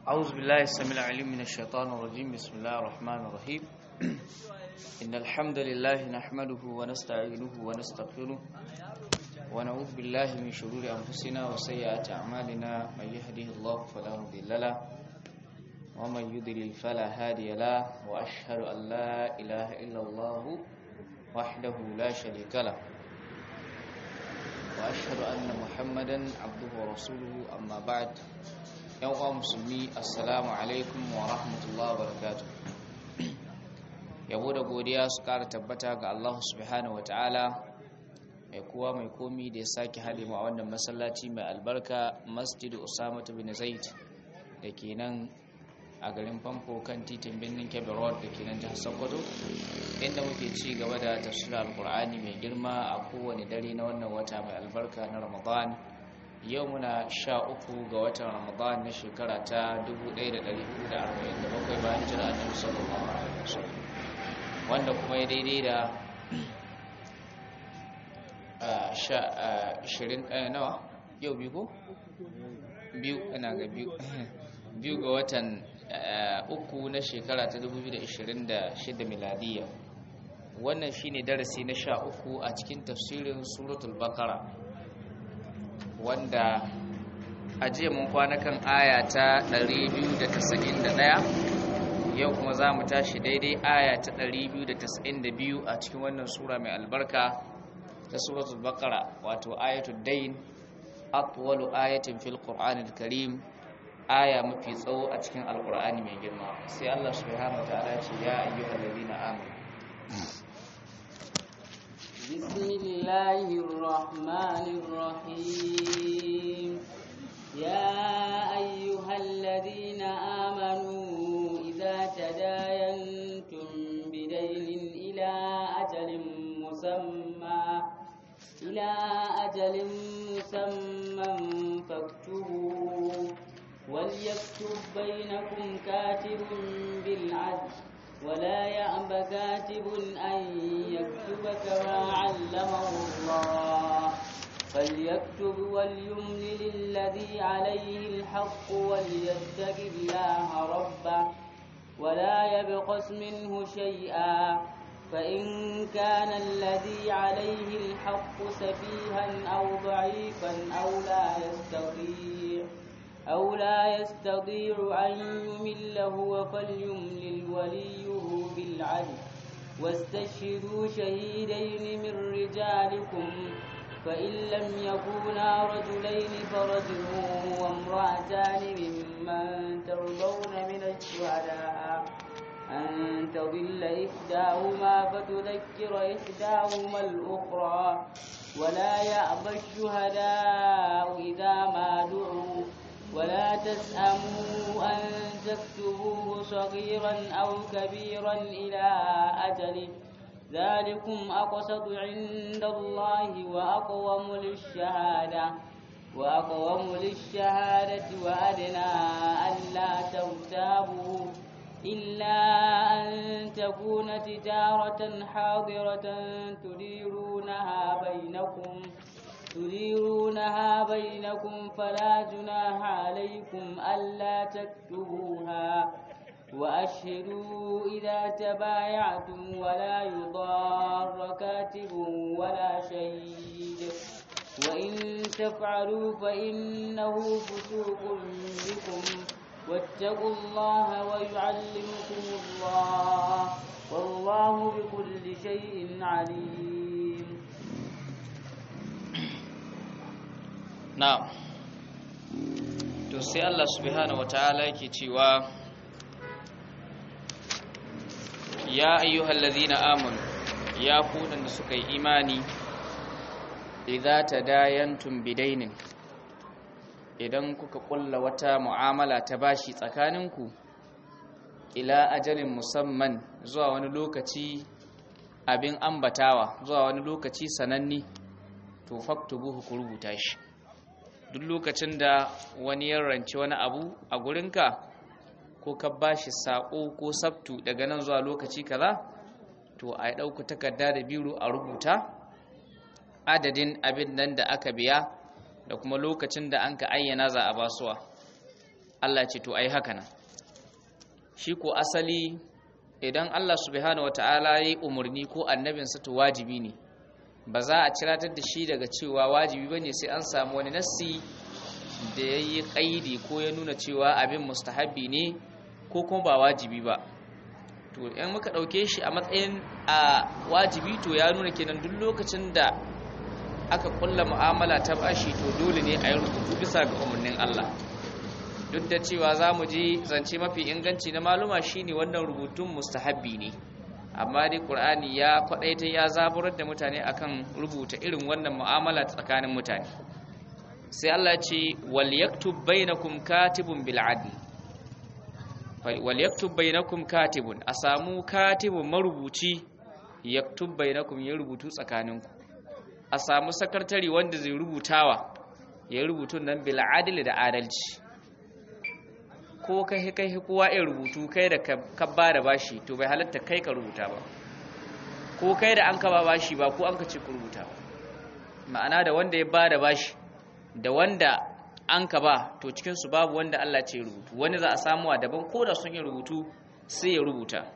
أعوذ بالله السميع العليم من الشيطان الرجيم بسم الله الرحمن الرحيم إن الحمد لله نحمده ونستعينه ونستغفره ونعوذ بالله من شرور أنفسنا وسيئات أعمالنا من يهده الله فلا مضل له ومن يضلل فلا هادي له وأشهد أن لا إله إلا الله وحده لا شريك له وأشهد أن محمدا عبده ورسوله أما بعد يوم مسلمي السلام عليكم ورحمة الله وبركاته yabo da godiya su kara tabbata ga Allah subhanahu wataala mai kowa mai komi da ya sake haɗe mu a wannan masallaci mai albarka masjidu usama bin zaid da ke nan a garin famfo kan titin birnin kebbi road da ke nan jihar sokoto inda muke ci gaba da tafsirar alkur'ani mai girma a kowane dare na wannan wata mai albarka na ramadan yau muna sha uku ga watan ramadan na shekara ta 1447 bayan jira annabi sallallahu alaihi wasallam wanda kuma ya daidai da ashirin nawa yau biyu ko? biyu ina ga biyu biyu ga watan uku na shekara ta 2026 miladiya wannan shine darasi na sha uku a cikin tafsirin suratul bakara wanda a jiya mun kwana kan aya ta 291 yau kuma za mu tashi daidai aya ta 292 a cikin wannan sura mai albarka ta suratul bakara wato ayatul dain atwalu ayatin fil qur'anil karim aya mafi tsawo a cikin alqur'ani mai girma sai Allah subhanahu wataala ya ce ya ayyuhal ladina amanu bismillahir rahmanir rahim ya ayyuhal ladina amanu idza tadayantum bidaynin ila ajalin musamma ila ajalin musamman فاكتبوا وليكتب بينكم كاتب بالعدل ولا يأب كاتب أن يكتب كما علمه الله فليكتب وليملل الذي عليه الحق وليتق الله ربه ولا يبقس منه شيئا فإن كان الذي عليه الحق سفيها أو ضعيفا أو لا يستطيع أو لا يستطيع أن يمل هو فليملل وليه بالعدل واستشهدوا شهيدين من رجالكم فإن لم يكونا رجلين فرجل وامرأتان ممن ترضون من الشهداء أن تضل إحداهما فتذكر إحداهما الأخرى ولا يأبى الشهداء إذا ما دعوا ولا تسأموا أن تكتبوه صغيرا أو كبيرا إلى أجله ذلكم أقسط عند الله وأقوم للشهادة وأقوم للشهادة وأدنى ألا ترتابوا إلا أن تكون تجارة حاضرة تديرونها بينكم تديرونها بينكم فلا جناح عليكم ألا تكتبوها وأشهدوا إذا تبايعتم ولا يضار كاتب ولا شهيد وإن تفعلوا فإنه فسوق بكم واتقوا الله ويعلمكم الله والله بكل شيء عليم na'am to sai Allah subhanahu wataala yake cewa ya ayyuhal ladhina amanu ya ku da suka yi imani idza tadayantum bidainin idan kuka kulla wata mu'amala ta bashi tsakaninku ila ajalin musamman zuwa wani lokaci abin ambatawa zuwa wani lokaci sananni to faktubuhu ku rubuta shi duk lokacin da wani ya rance wani abu a gurinka ko ka bashi sako ko sabtu daga nan zuwa lokaci kaza to a ɗauka takarda da biro a rubuta adadin abin nan da aka biya da kuma lokacin da an ka ayyana za a basuwa Allah ce to ai haka nan shi ko asali idan Allah subhanahu wataala ya yi umarni ko annabinsa to wajibi ne ba za a ciratar da shi daga cewa wajibi bane sai an samu wani nassi da ya yi ƙaidi ko ya nuna cewa abin mustahabbi ne ko kuma ba wajibi ba to in muka ɗauke shi a matsayin a wajibi to ya nuna kenan duk lokacin da aka kulla mu'amala ta bashi to dole ne a yi rubutu bisa ga umarnin Allah duk da cewa za mu ji zance mafi inganci na maluma shine wannan rubutun mustahabbi ne amma dai qur'ani ya kwadaita ya zaburar da mutane akan rubuta irin wannan mu'amala tsakanin mutane sai Allah ce wal yaktub bainakum katibun bil adl wal yaktub bainakum katibun a samu katibun marubuci yaktub bainakum ya rubutu tsakaninku a samu sakatari wanda zai rubutawa ya rubutu nan bil adl da adalci ko kai kai kowa ya rubutu kai da ka ba da bashi to bai halatta kai ka rubuta ba ko kai da an ka ba bashi ba ko an ka ce ku rubuta ba ma'ana da wanda ya ba da bashi da wanda an ka ba to cikinsu babu wanda Allah ce rubutu wani za a samuwa daban ko da sun yi rubutu sai ya rubuta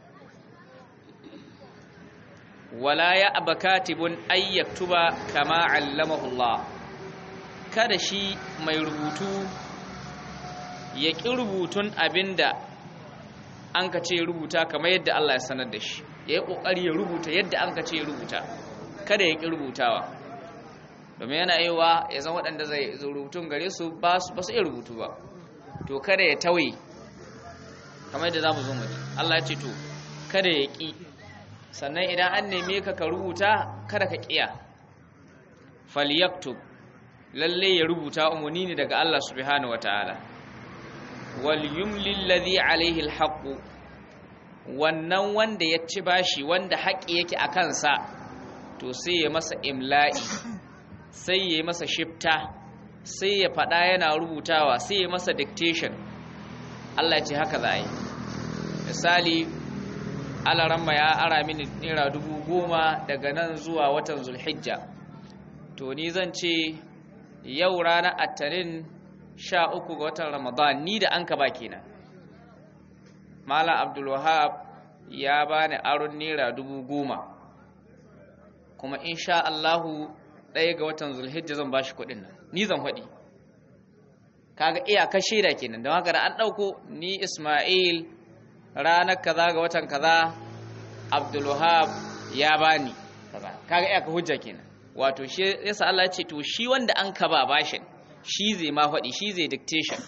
wala ya aba katibun ay yaktuba kama allamahu Allah kada shi mai rubutu ya ƙi rubutun abinda an ka ce rubuta kamar yadda Allah ya sanar da shi ya yi ƙoƙari ya rubuta yadda an ka ce rubuta kada ya ƙi rubutawa domin yana yiwa ya zan waɗanda zai rubutun gare su ba su iya rubutu ba to kada ya tauye kamar yadda za mu zo mu Allah ya ce to kada ya ƙi sannan idan an neme ka ka rubuta kada ka ƙiya falyaktub lalle ya rubuta umarni ne daga Allah subhanahu wataala wal yumlil ladhi alaihi alhaq wannan wanda ya ci bashi wanda haƙi yake a kansa to sai ya masa imla'i sai ya yi masa shifta sai ya faɗa yana rubutawa sai ya masa dictation Allah ce haka za a yi misali alaramma ya ara mini naira dubu goma daga nan zuwa watan zulhijja to ni zan ce yau ranar attanin sha uku ga watan ramadan ni da an ka ba kenan malam abdulwahab ya bani aron naira dubu goma kuma insha Allahu ɗaya ga watan zulhijja zan bashi kuɗin nan ni zan faɗi kaga iyakar shaida kenan don haka da an ɗauko ni ismail ranar kaza ga watan kaza abdulwahab ya bani kaza kaga iyakar hujja kenan wato shi yasa Allah ya ce to shi wanda an ka ba bashin shi zai ma faɗi shi zai dictation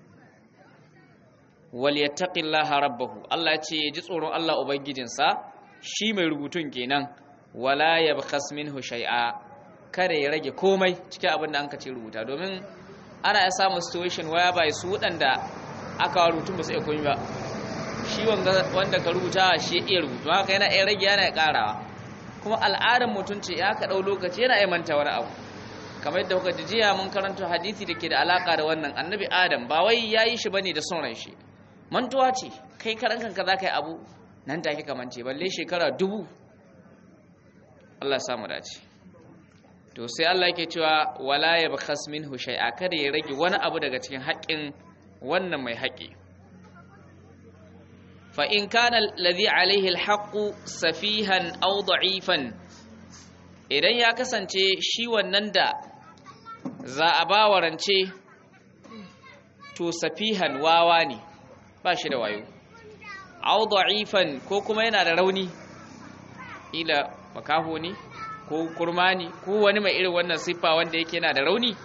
wal yattaqillaha rabbahu Allah ya ce ya ji tsoron Allah ubangijinsa shi mai rubutun kenan wala yabkhas minhu shay'a kada ya rage komai cikin abin da an ka ce rubuta domin ana ya samun situation waya bai su waɗanda aka rubutun ba su iya komi ba shi wanda ka rubuta shi iya rubutu haka yana iya rage yana ƙarawa kuma al'adar mutum ce ya ka ɗau lokaci yana iya manta wani abu kamar yadda kuka ji jiya mun karanta hadisi da ke da alaka da wannan annabi adam ba wai ya yi shi bane da son ran shi mantuwa ce kai karan kanka za ka yi abu nan take ka mance balle shekara dubu Allah ya samu dace to sai Allah yake cewa wala yabkhas minhu shay'a kada ya rage wani abu daga cikin haƙƙin wannan mai haƙƙi fa in kana alladhi alayhi alhaqqu safihan aw da'ifan idan ya kasance shi wannan da za a ba warance to safihan wawa ne ba shi da wayo aw da'ifan ko kuma yana da rauni ila makaho ne ko kurmani ko wani mai irin wannan siffa wanda yake yana da rauni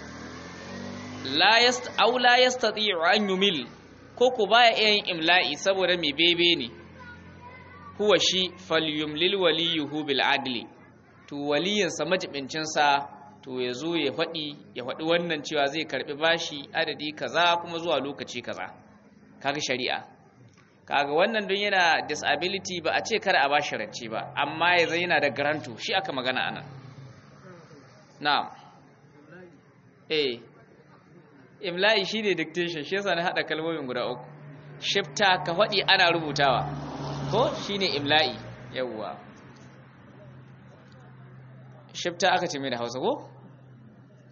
la yast aw la yastati'u an yumil ko ko baya iya yin imla'i saboda mai bebe ne huwa shi falyumlil waliyuhu bil adli to waliyinsa majibincinsa to ya zo ya faɗi ya faɗi wannan cewa zai karɓi bashi adadi kaza kuma zuwa lokaci kaza kaga shari'a kaga wannan don yana disability ba a ce kada a bashi rance ba amma ya zai yana da garanto shi aka magana anan na'am eh imla'i shine dictation shi yasa na hada kalmomin guda uku shifta ka faɗi ana rubutawa ko shine imla'i yawwa shifta aka ce mai da hausa ko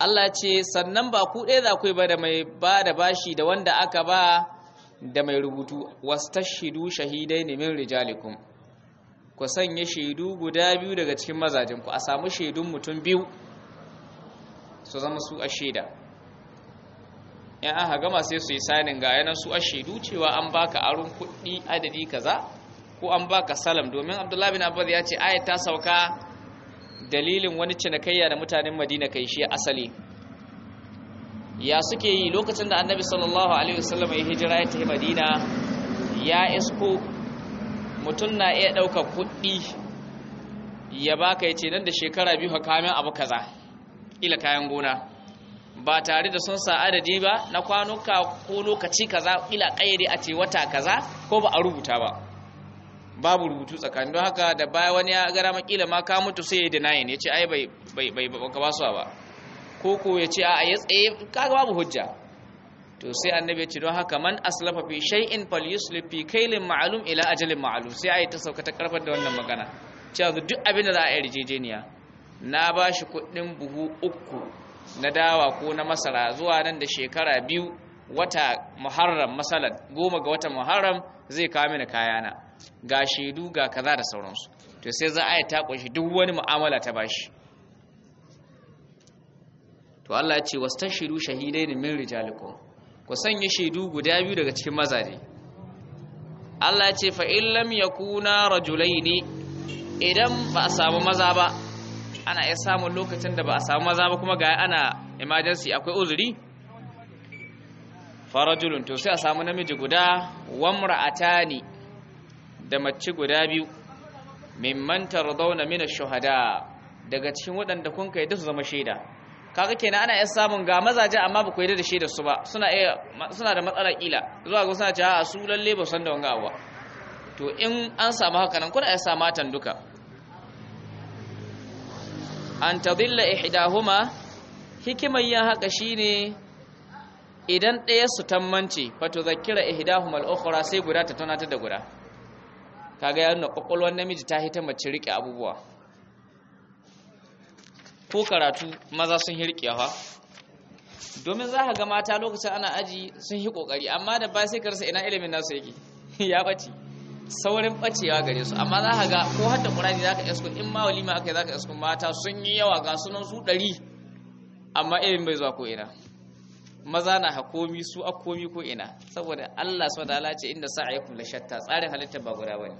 Allah ce sannan ba ku ɗaya za ku yi ba da mai ba da bashi da wanda aka ba da mai rubutu wastashidu shahidai ne min rijalikum ku sanya shaidu guda biyu daga cikin mazajinku a samu shaidun mutum biyu su zama su a shaida yan aka gama sai su yi sanin ga yanan su a shaidu cewa an baka aron kuɗi adadi kaza ko an baka salam domin abdullahi bin abbas ya ce ayat ta sauka dalilin wani cinikayya da mutanen madina kai shi asali ya suke yi lokacin da annabi sallallahu alaihi wasallam ya hijira ya tafi madina ya isko mutum na iya ɗaukar kuɗi ya baka ya ce nan da shekara biyu kamin abu kaza ila kayan gona ba tare da sun sa adadi ba na kwanuka ko lokaci kaza ila ƙayyade a ce wata kaza ko ba a rubuta ba babu rubutu tsakanin don haka da baya wani ya gara makila ma ka mutu sai ya denying ya ce ai bai bai bai ka basuwa ba ko ko ya ce a ya tsaye kaga babu hujja to sai annabi ya ce don haka man aslafa fi shay'in falyuslif fi kaylin ma'lum ila ajalin ma'lum sai ayi ta sauka ta karfar da wannan magana cewa duk abin da za a yi rijejeniya na ba shi kuɗin buhu uku na dawa ko na masara zuwa nan da shekara biyu wata muharram masalan goma ga watan muharram zai kawo mini kayana ga shaidu ga kaza da sauransu to sai za a yi ta kunshi duk wani mu'amala ta bashi to Allah ya ce wastashidu shahidaini min rijalikum ku sanya shaidu guda biyu daga cikin mazaje Allah ya ce fa in lam yakuna rajulaini idan ba a samu maza ba ana iya samun lokacin da ba a samu maza ba kuma ga ana emergency akwai uzuri farajulun to sai a samu namiji guda wamra'atani da mace guda biyu mimman tardawna min ash-shuhada daga cikin waɗanda kun kai da su zama shaida kaga kenan ana iya samun ga mazaje amma ba ku yarda da shaidar su ba suna iya suna da matsala kila zuwa ga suna cewa su lalle ba san da wanga abuwa to in an samu haka nan kuna iya sa matan duka an tadilla ihdahuma hikimar yin haka shine idan ɗaya su tammance fato zakira ihdahuma al-ukhra sai guda ta tunatar da guda kaga ya nuna kwakwalwar namiji ta hita mace rike abubuwa ko karatu maza sun yi riƙewa domin za ka ga mata lokacin ana aji sun yi ƙoƙari amma da ba sai ka rasa ina ilimin nasu yake ya ɓace saurin ɓacewa gare su amma za ka ga ko hadda ƙurani za ka isko in ma walima aka yi za ka isko mata sun yi yawa ga sunan su ɗari amma ilimin bai zuwa ko ina maza na hakomi su a komi ko ina saboda Allah su da ce inda sa'ayakum la shatta tsarin halitta ba guda bane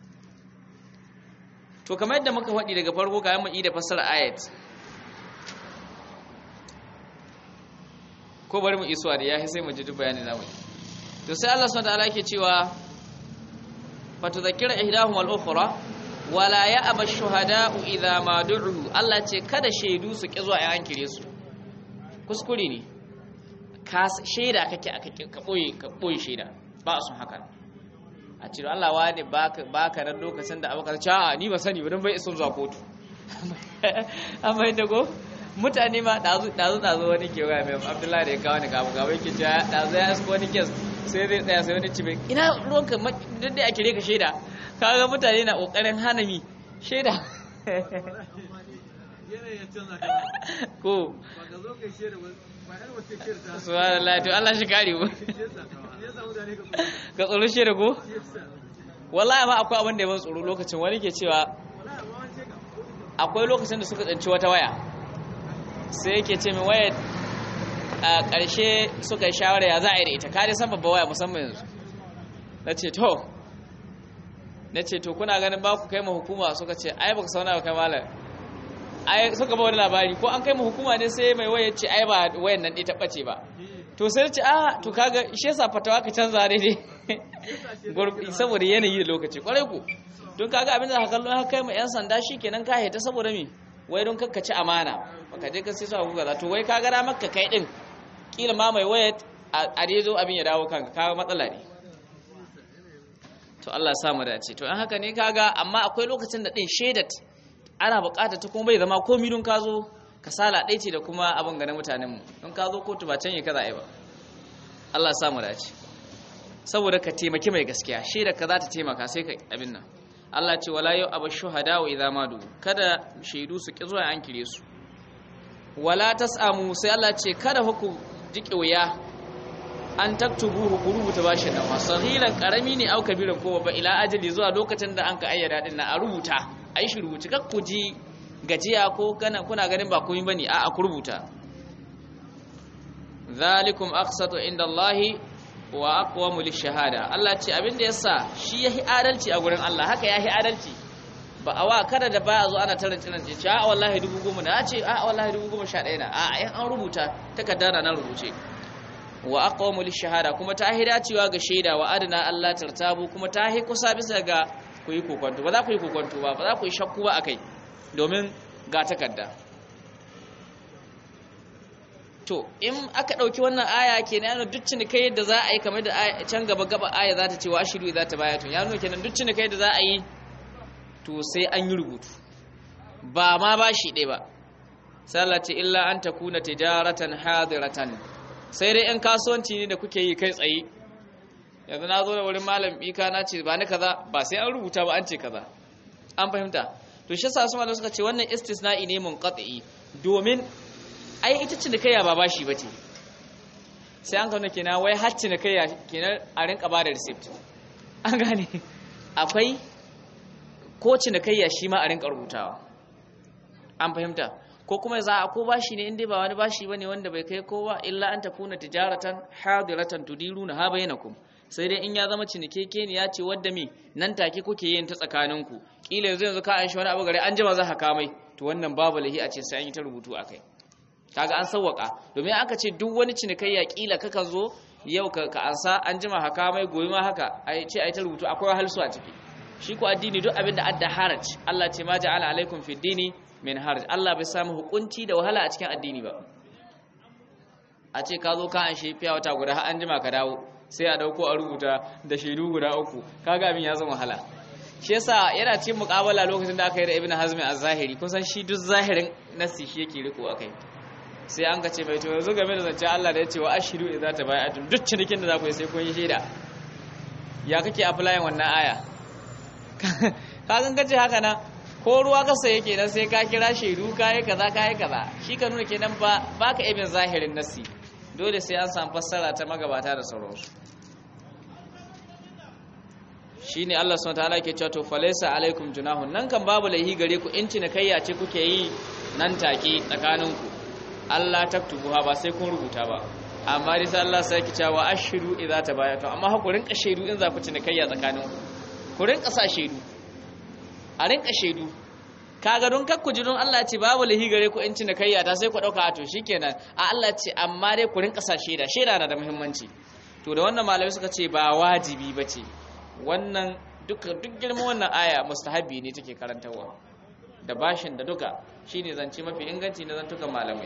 to kamar yadda muka faɗi daga farko kayan mu da fassara ayat ko bari mu isuwa da yahi sai mu ji duk bayanin namu to sai Allah subhanahu wataala yake cewa fatudhakkira ihdahum al-ukhra wala ya'ba ash-shuhada'u idha ma du'u Allah ce kada shaidu su ki zuwa ayan kire su kuskure ne ka shaida kake aka ka boye ka boye shaida ba su haka a ce Allah wani baka baka nan lokacin da abubakar ce a ni ba sani ba dan bai isa zuwa kotu amma inda go mutane ma dazu dazu dazu wani ke waya mai Abdullahi da ya kawo ni gabu gabu yake cewa dazu ya asko wani kes sai zai tsaya sai wani ci mai ina ruwanka duk da ake ka shaida kaga mutane na kokarin hana mi shaida ko subhanallah to Allah shi kare mu ka tsoro shaida ko wallahi ma akwai abin da ya ban tsoro lokacin wani ke cewa akwai lokacin da suka tsanci wata waya sai yake ce min waya a ƙarshe suka yi shawara ya za a yi da ita kare san babba waya musamman yanzu na ce to na ce to kuna ganin ba ku kai ma hukuma suka ce ai ba ku sauna ba kai malam ai suka ba wani labari ko an kai ma hukuma ne sai mai waya ce ai ba wayan nan ita ɓace ba to sai ce a to kaga shi yasa fatawa ka canza daidai saboda yanayi da lokaci kwarai ku don kaga abin da ka kallo haka kai ma yan sanda shikenan ka heta saboda me wai don kakka ci amana baka je ka sai su abu kaza to wai kaga da maka kai din kila ma mai waya a dai zo abin ya dawo kanka kaga matsala ne to Allah ya sa mu dace to an haka ne kaga amma akwai lokacin da din shaidat ana bukata ta kuma bai zama komai don ka zo kasala ɗaya ce da kuma abin ganin mutanenmu don ka zo kotu ba can yi kaza ai ba Allah ya sa mu dace saboda ka taimaki mai gaskiya shaida ka za ta taimaka sai ka abin nan Allah ce wala yau abu shuhada wa idza madu kada shaidu su ki zuwa an kire su wala tasamu sai Allah ce kada ku jike wuya an taktubu ku rubuta bashin nan sahilan karami ne au kabiran ko ba ila ajali zuwa lokacin da an ka ayyada din na a rubuta ai shi rubuci kak ku ji gajiya ko kana kuna ganin ba komai bane a a ku rubuta zalikum aqsatu inda Allahi wa aqwamu lishahada Allah ce abin da yasa shi yahi adalci a gurin Allah haka yahi adalci ba a wa kada da ba a zo ana tarin tsinan ce a wallahi dubu goma na ce a wallahi dubu goma sha ɗaya na a yan an rubuta takarda na nan rubuce wa aqwamu lishahada kuma ta hi dacewa ga shaida wa adana Allah tartabu kuma ta hi kusa bisa ga ku yi kokonto ba za ku yi kokonto ba ba za ku yi shakku ba akai domin ga takarda to in aka ɗauki wannan aya kenan yana duk cinikai yadda za a yi kamar da can gaba gaba aya za ta ce wa ashiru za ta baya tun ya nuna kenan duk cinikai da za a yi to sai an yi rubutu ba ma ba shi ɗaya ba sallati illa an ta kuna tijaratan hadiratan sai dai 'yan kasuwanci ne da kuke yi kai tsaye yanzu na zo da wurin malam ika na ce ba ni kaza ba sai an rubuta ba an ce kaza an fahimta to shi sa su malam suka ce wannan istisna'i ne munqati domin ai ita cinikayya ba bashi bace sai an kauna kenan wai har cinikayya kenan a rinka ba da receipt an gane akwai ko cinikayya shi ma a rinka rubutawa an fahimta ko kuma za a ko bashi ne inda ba wani bashi bane wanda bai kai kowa illa an takuna tijaratan hadiratan tudiruna ha bainakum sai dai in ya zama cinikeke ne ya ce wadda mi nan take kuke yin ta tsakaninku kila yanzu yanzu ka an shi wani abu gare an jima za ka kamai to wannan babu lahi a ce sai an yi ta rubutu akai kaga an sawwaka domin aka ce duk wani cinikayya kila kakan zo yau ka ka ansa an jima haka mai goyi ma haka ai ce ai ta rubutu akwai halsu a ciki shi ko addini duk abin da adda haraj Allah ce ma ja'ala alaikum fid dini min haraj Allah bai samu hukunci da wahala a cikin addini ba a ce ka zo ka an shi fiya wata guda har an jima ka dawo sai a dauko a rubuta da shaidu guda uku kaga abin ya zama wahala shi yasa yana cikin muƙabala lokacin da aka yi da Ibn Hazm az-Zahiri kun san shi duk zahirin nasi shi yake riko akai sai an kace mai to yanzu game da zance Allah da ya ce wa ashiru idza tabaya'tum duk cinikin da za ku yi sai kun yi shaida ya kake applying wannan aya ka gan kace haka nan ko ruwa ka saye kenan sai ka kira shaidu kai kaza kai kaza shi ka nuna kenan ba baka ibin zahirin nasi dole sai an samu fassara ta magabata da sauransu shine Allah subhanahu wataala yake cewa to falaysa alaikum junahun nan kan babu laihi gare ku in cinikayya ce kuke yi nan take tsakaninku Allah taktubuha ba sai kun rubuta ba amma dai sai Allah sai ki cewa ashiru idza tabayatu amma ha ku rinka shaidu in za ku cinikayya tsakanin ku ku rinka sa shaidu a rinka shaidu kaga don kakku ji don Allah ce babu lahi gare ku in cinikayya ta sai ku dauka to shikenan a Allah ce amma dai ku rinka sa shaida shaida na da muhimmanci to da wannan malamai suka ce ba wajibi bace wannan duka duk girman wannan aya mustahabi ne take karantarwa da bashin da duka shine zance mafi inganci na zantukan malamai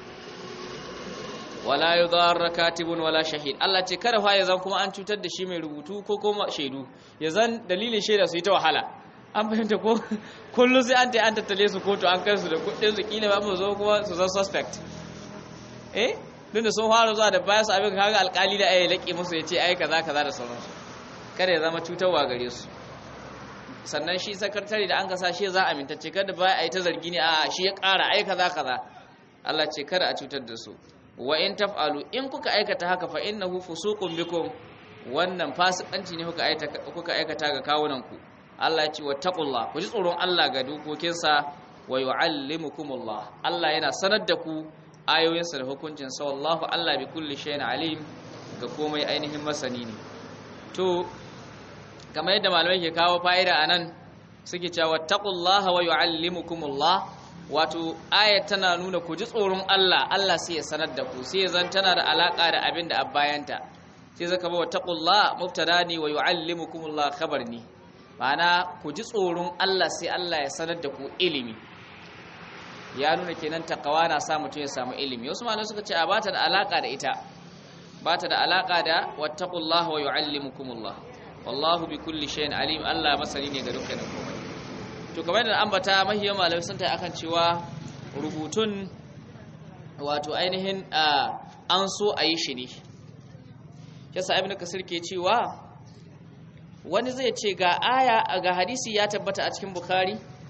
wala yudarra katibun wala shahid Allah ce kada fa ya zan kuma an cutar da shi mai rubutu ko kuma shaidu ya zan dalilin shaida su yi ta wahala an fahimta ko kullu sai an ta an tattale su kotu an kai su da kudin su kila ba mu zo kuma su zan suspect eh duk da sun fara zuwa da baya su abin kaga alkali da ayi laƙe musu ya ce ai kaza kaza da sauransu kada ya zama cutarwa gare su sannan shi sakatare da an kasa shi za a amintacce kada ba a yi ta zargi ne a shi ya ƙara ai kaza kaza Allah ce kada a cutar da su wa in taf'alu in kuka aikata haka fa innahu fusuqun bikum wannan fasikanci ne kuka aikata kuka aikata ga kawunan ku Allah ya ce wattaqullah ku ji tsoron Allah ga dokokinsa wa yu'allimukumullah Allah yana sanar da ku ayoyinsa da hukuncin sa wallahu Allah bi kulli shay'in alim ga komai ainihin masani ne to kamar yadda malamai ke kawo fa'ida anan suke cewa wattaqullaha wa yu'allimukumullah wato ayat tana nuna ku ji tsoron Allah Allah sai ya sanar da ku sai zan tana da alaka da abin da abbayanta sai zaka ba wattaqullah mubtada ne wa yuallimukumullah khabar ne ma'ana ku ji tsoron Allah sai Allah ya sanar da ku ilimi ya nuna kenan takawa na sa mutum ya samu ilimi wasu malamai suka ce a bata da alaka da ita bata da alaka da wattaqullah wa yuallimukumullah wallahu bi kulli shay'in alim Allah masani ne ga dukkanin komai to kamar da ambata mahiyar malamai sun ta akan cewa rubutun wato ainihin an so a yi shi ne yasa ibn kasir ke cewa wani zai ce ga aya ga hadisi ya tabbata a cikin bukhari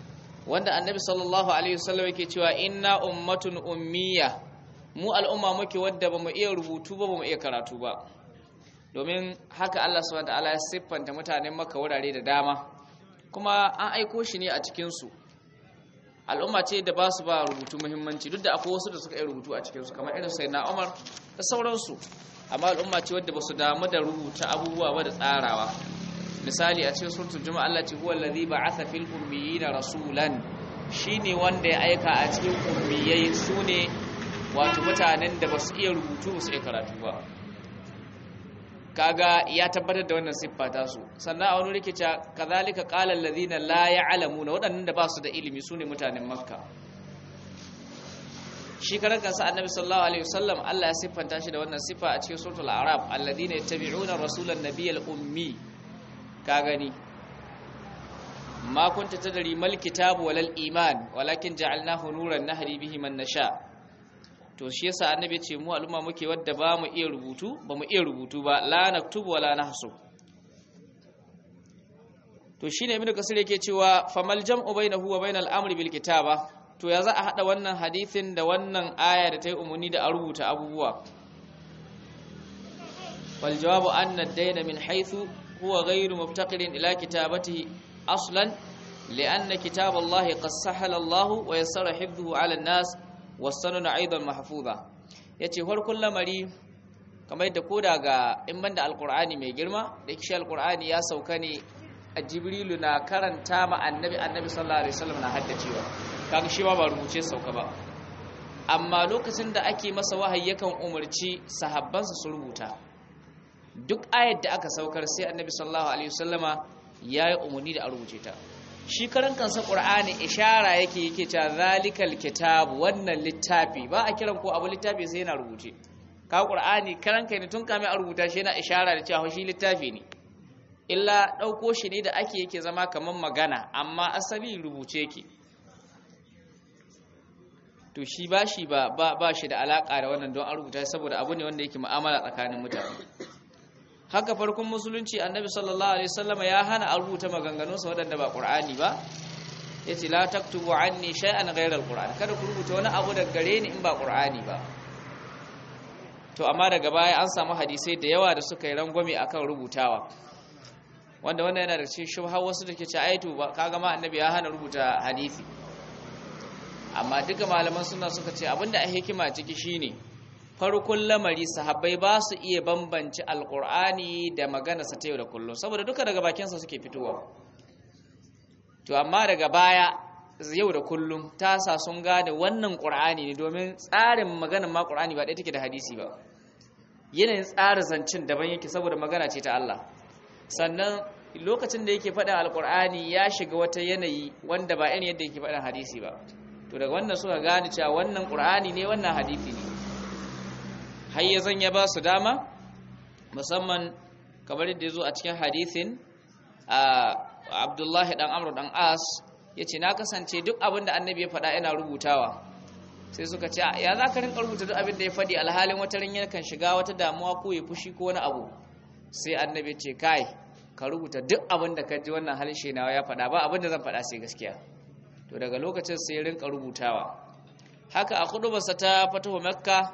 wanda annabi sallallahu alaihi wasallam yake cewa inna ummatun ummiya mu al'umma muke wadda bamu iya rubutu ba bamu iya karatu ba domin haka Allah subhanahu wataala ya siffanta mutanen Makka wurare da dama kuma an aiko shi ne a cikin su al'umma ce da ba su ba rubutu muhimmanci duk da akwai wasu da suka yi rubutu a cikin su kamar irin sayyidina Umar da sauransu amma al'umma ce wadda ba su damu da rubuta abubuwa ba da tsarawa misali a cikin suratul juma'a Allah ce huwa allazi ba'atha fil ummiyina rasulan shine wanda ya aika a cikin ummiyai sune wato mutanen da basu iya rubutu basu iya karatu ba kaga ya tabbatar da wannan siffa ta su sannan a wani rike cewa kazalika qala allazina la ya'lamuna waɗannan da basu da ilimi sune mutanen makka shi karan kansa annabi sallallahu alaihi wasallam Allah ya siffanta shi da wannan siffa a cikin suratul a'raf alladhina yattabi'una rasulan nabiyyal ummi ka gani ma kunta tadri mal kitabu walal iman walakin ja'alnahu nuran nahdi bihi man nasha to shi yasa annabi ce mu al'umma muke wadda ba mu iya rubutu ba mu iya rubutu ba la naktubu wala nahsu to shine ibnu kasir yake cewa famal jam'u bainahu wa bainal amri bil kitaba to ya za a hada wannan hadisin da wannan aya da ta yi umarni da a rubuta abubuwa wal jawabu anna ad-dayna min haythu huwa ghayru muftaqirin ila kitabatihi aslan لأن كتاب الله قد سهل الله ويسر حفظه على الناس والسنن أيضا محفوظة yace farkon lamari kamar yadda koda ga in banda alqur'ani mai girma da kishi alqur'ani ya sauka ne a jibrilu na karanta ma annabi annabi sallallahu alaihi wasallam na haddacewa kaga shi ma ba rubuce sauka ba amma lokacin da ake masa wahayi yakan umarci sahabbansa su rubuta duk ayat da aka saukar sai annabi sallallahu alaihi wasallama yayi umarni da a rubuce ta shi karan kansa qur'ani ishara yake yake cewa zalikal kitab wannan littafi ba a kiran ko abu littafi sai yana rubuce ka qur'ani karan kai ne tun kame a rubuta shi yana ishara da cewa shi littafi ne illa dauko shi ne da ake yake zama kaman magana amma asali rubuce yake to shi ba shi ba ba shi da alaka da wannan don an rubuta saboda abu ne wanda yake mu'amala tsakanin mutane haka farkon musulunci annabi sallallahu alaihi wasallam ya hana a rubuta maganganunsa waɗanda ba qur'ani ba yace la taktubu anni shay'an ghayra alquran kada ku rubuta wani abu daga gare ni in ba qur'ani ba to amma daga baya an samu hadisai da yawa da suka yi rangwame akan rubutawa wanda wannan yana da cikin shubha wasu da ke ce aitu ba kaga ma annabi ya hana rubuta hadisi amma duka malaman suna suka ce abinda a hikima ciki shine farkon lamari sahabbai ba su iya bambanci alkur'ani da maganarsa ta yau da kullum saboda duka daga bakinsa suke fitowa to amma daga baya yau da kullum ta sa sun gane wannan ƙur'ani ne domin tsarin maganar ma ƙur'ani ba ɗaya take da hadisi ba yanayin tsara zancen daban yake saboda magana ce ta Allah sannan lokacin da yake faɗin alkur'ani ya shiga wata yanayi wanda ba irin yadda yake faɗin hadisi ba to daga wannan suka gane cewa wannan ƙur'ani ne wannan hadisi ne har ya zanya ba su dama musamman kamar yadda ya zo a cikin hadithin abdullahi dan amur dan as ya ce na kasance duk abin da annabi ya faɗa yana rubutawa sai suka ce ya za ka rinka rubuta duk abin da ya faɗi alhalin wata rin yakan shiga wata damuwa ko ya fushi ko wani abu sai annabi ce kai ka rubuta duk abin da ka ji wannan halin shi nawa ya faɗa ba abin da zan faɗa sai gaskiya to daga lokacin sai ya rinka rubutawa haka a kudubarsa ta fatahu makka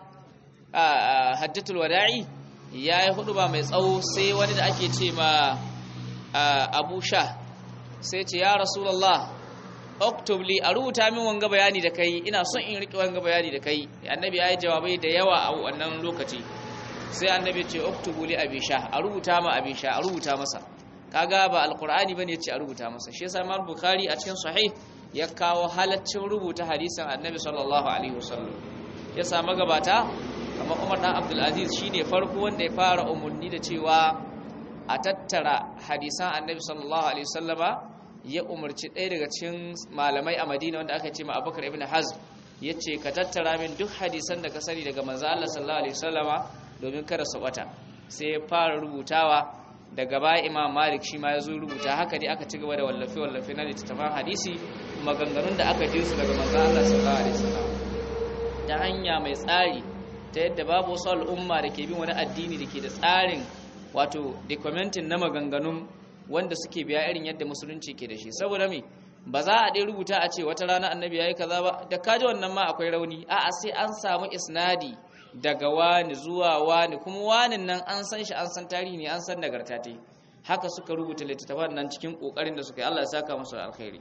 a hajjatul wada'i ya yi hudu ba mai tsawo sai wani da ake ce ma abu sha sai ce ya rasulallah oktobli a rubuta min wanga bayani da kai ina son in riƙe wanga bayani da kai annabi ya yi jawabai da yawa a wannan lokaci sai annabi ce oktobli abi sha a rubuta ma abi sha a rubuta masa kaga ba alqur'ani bane yace a rubuta masa shi yasa imam bukhari a cikin sahih ya kawo halaccin rubuta hadisin annabi sallallahu alaihi wasallam ya sa magabata kamar Umar dan Abdul Aziz shine farko wanda ya fara umurni da cewa a tattara hadisan annabi sallallahu alaihi wasallama ya umarci ɗaya daga cikin malamai a Madina wanda aka ce ma Abubakar ibn Hazm yace ka tattara min duk hadisan da ka sani daga manzo Allah sallallahu alaihi wasallama domin kada su bata sai ya fara rubutawa daga baya imam malik shi ma ya zo rubuta haka dai aka ci gaba da wallafe-wallafe na littattafan hadisi maganganun da aka ji su daga manzo Allah sallallahu alaihi wasallam ta hanya mai tsari ta yadda babu wasu al'umma da ke bin wani addini da ke da tsarin wato documenting na maganganun wanda suke biya irin yadda musulunci ke da shi saboda me ba za a dai rubuta a ce wata rana annabi yayi kaza ba da kaji wannan ma akwai rauni a'a sai an samu isnadi daga wani zuwa wani kuma wanin nan an san shi an san tarihi ne an san nagarta ta haka suka rubuta littattafan nan cikin kokarin da suka yi Allah ya saka musu da alkhairi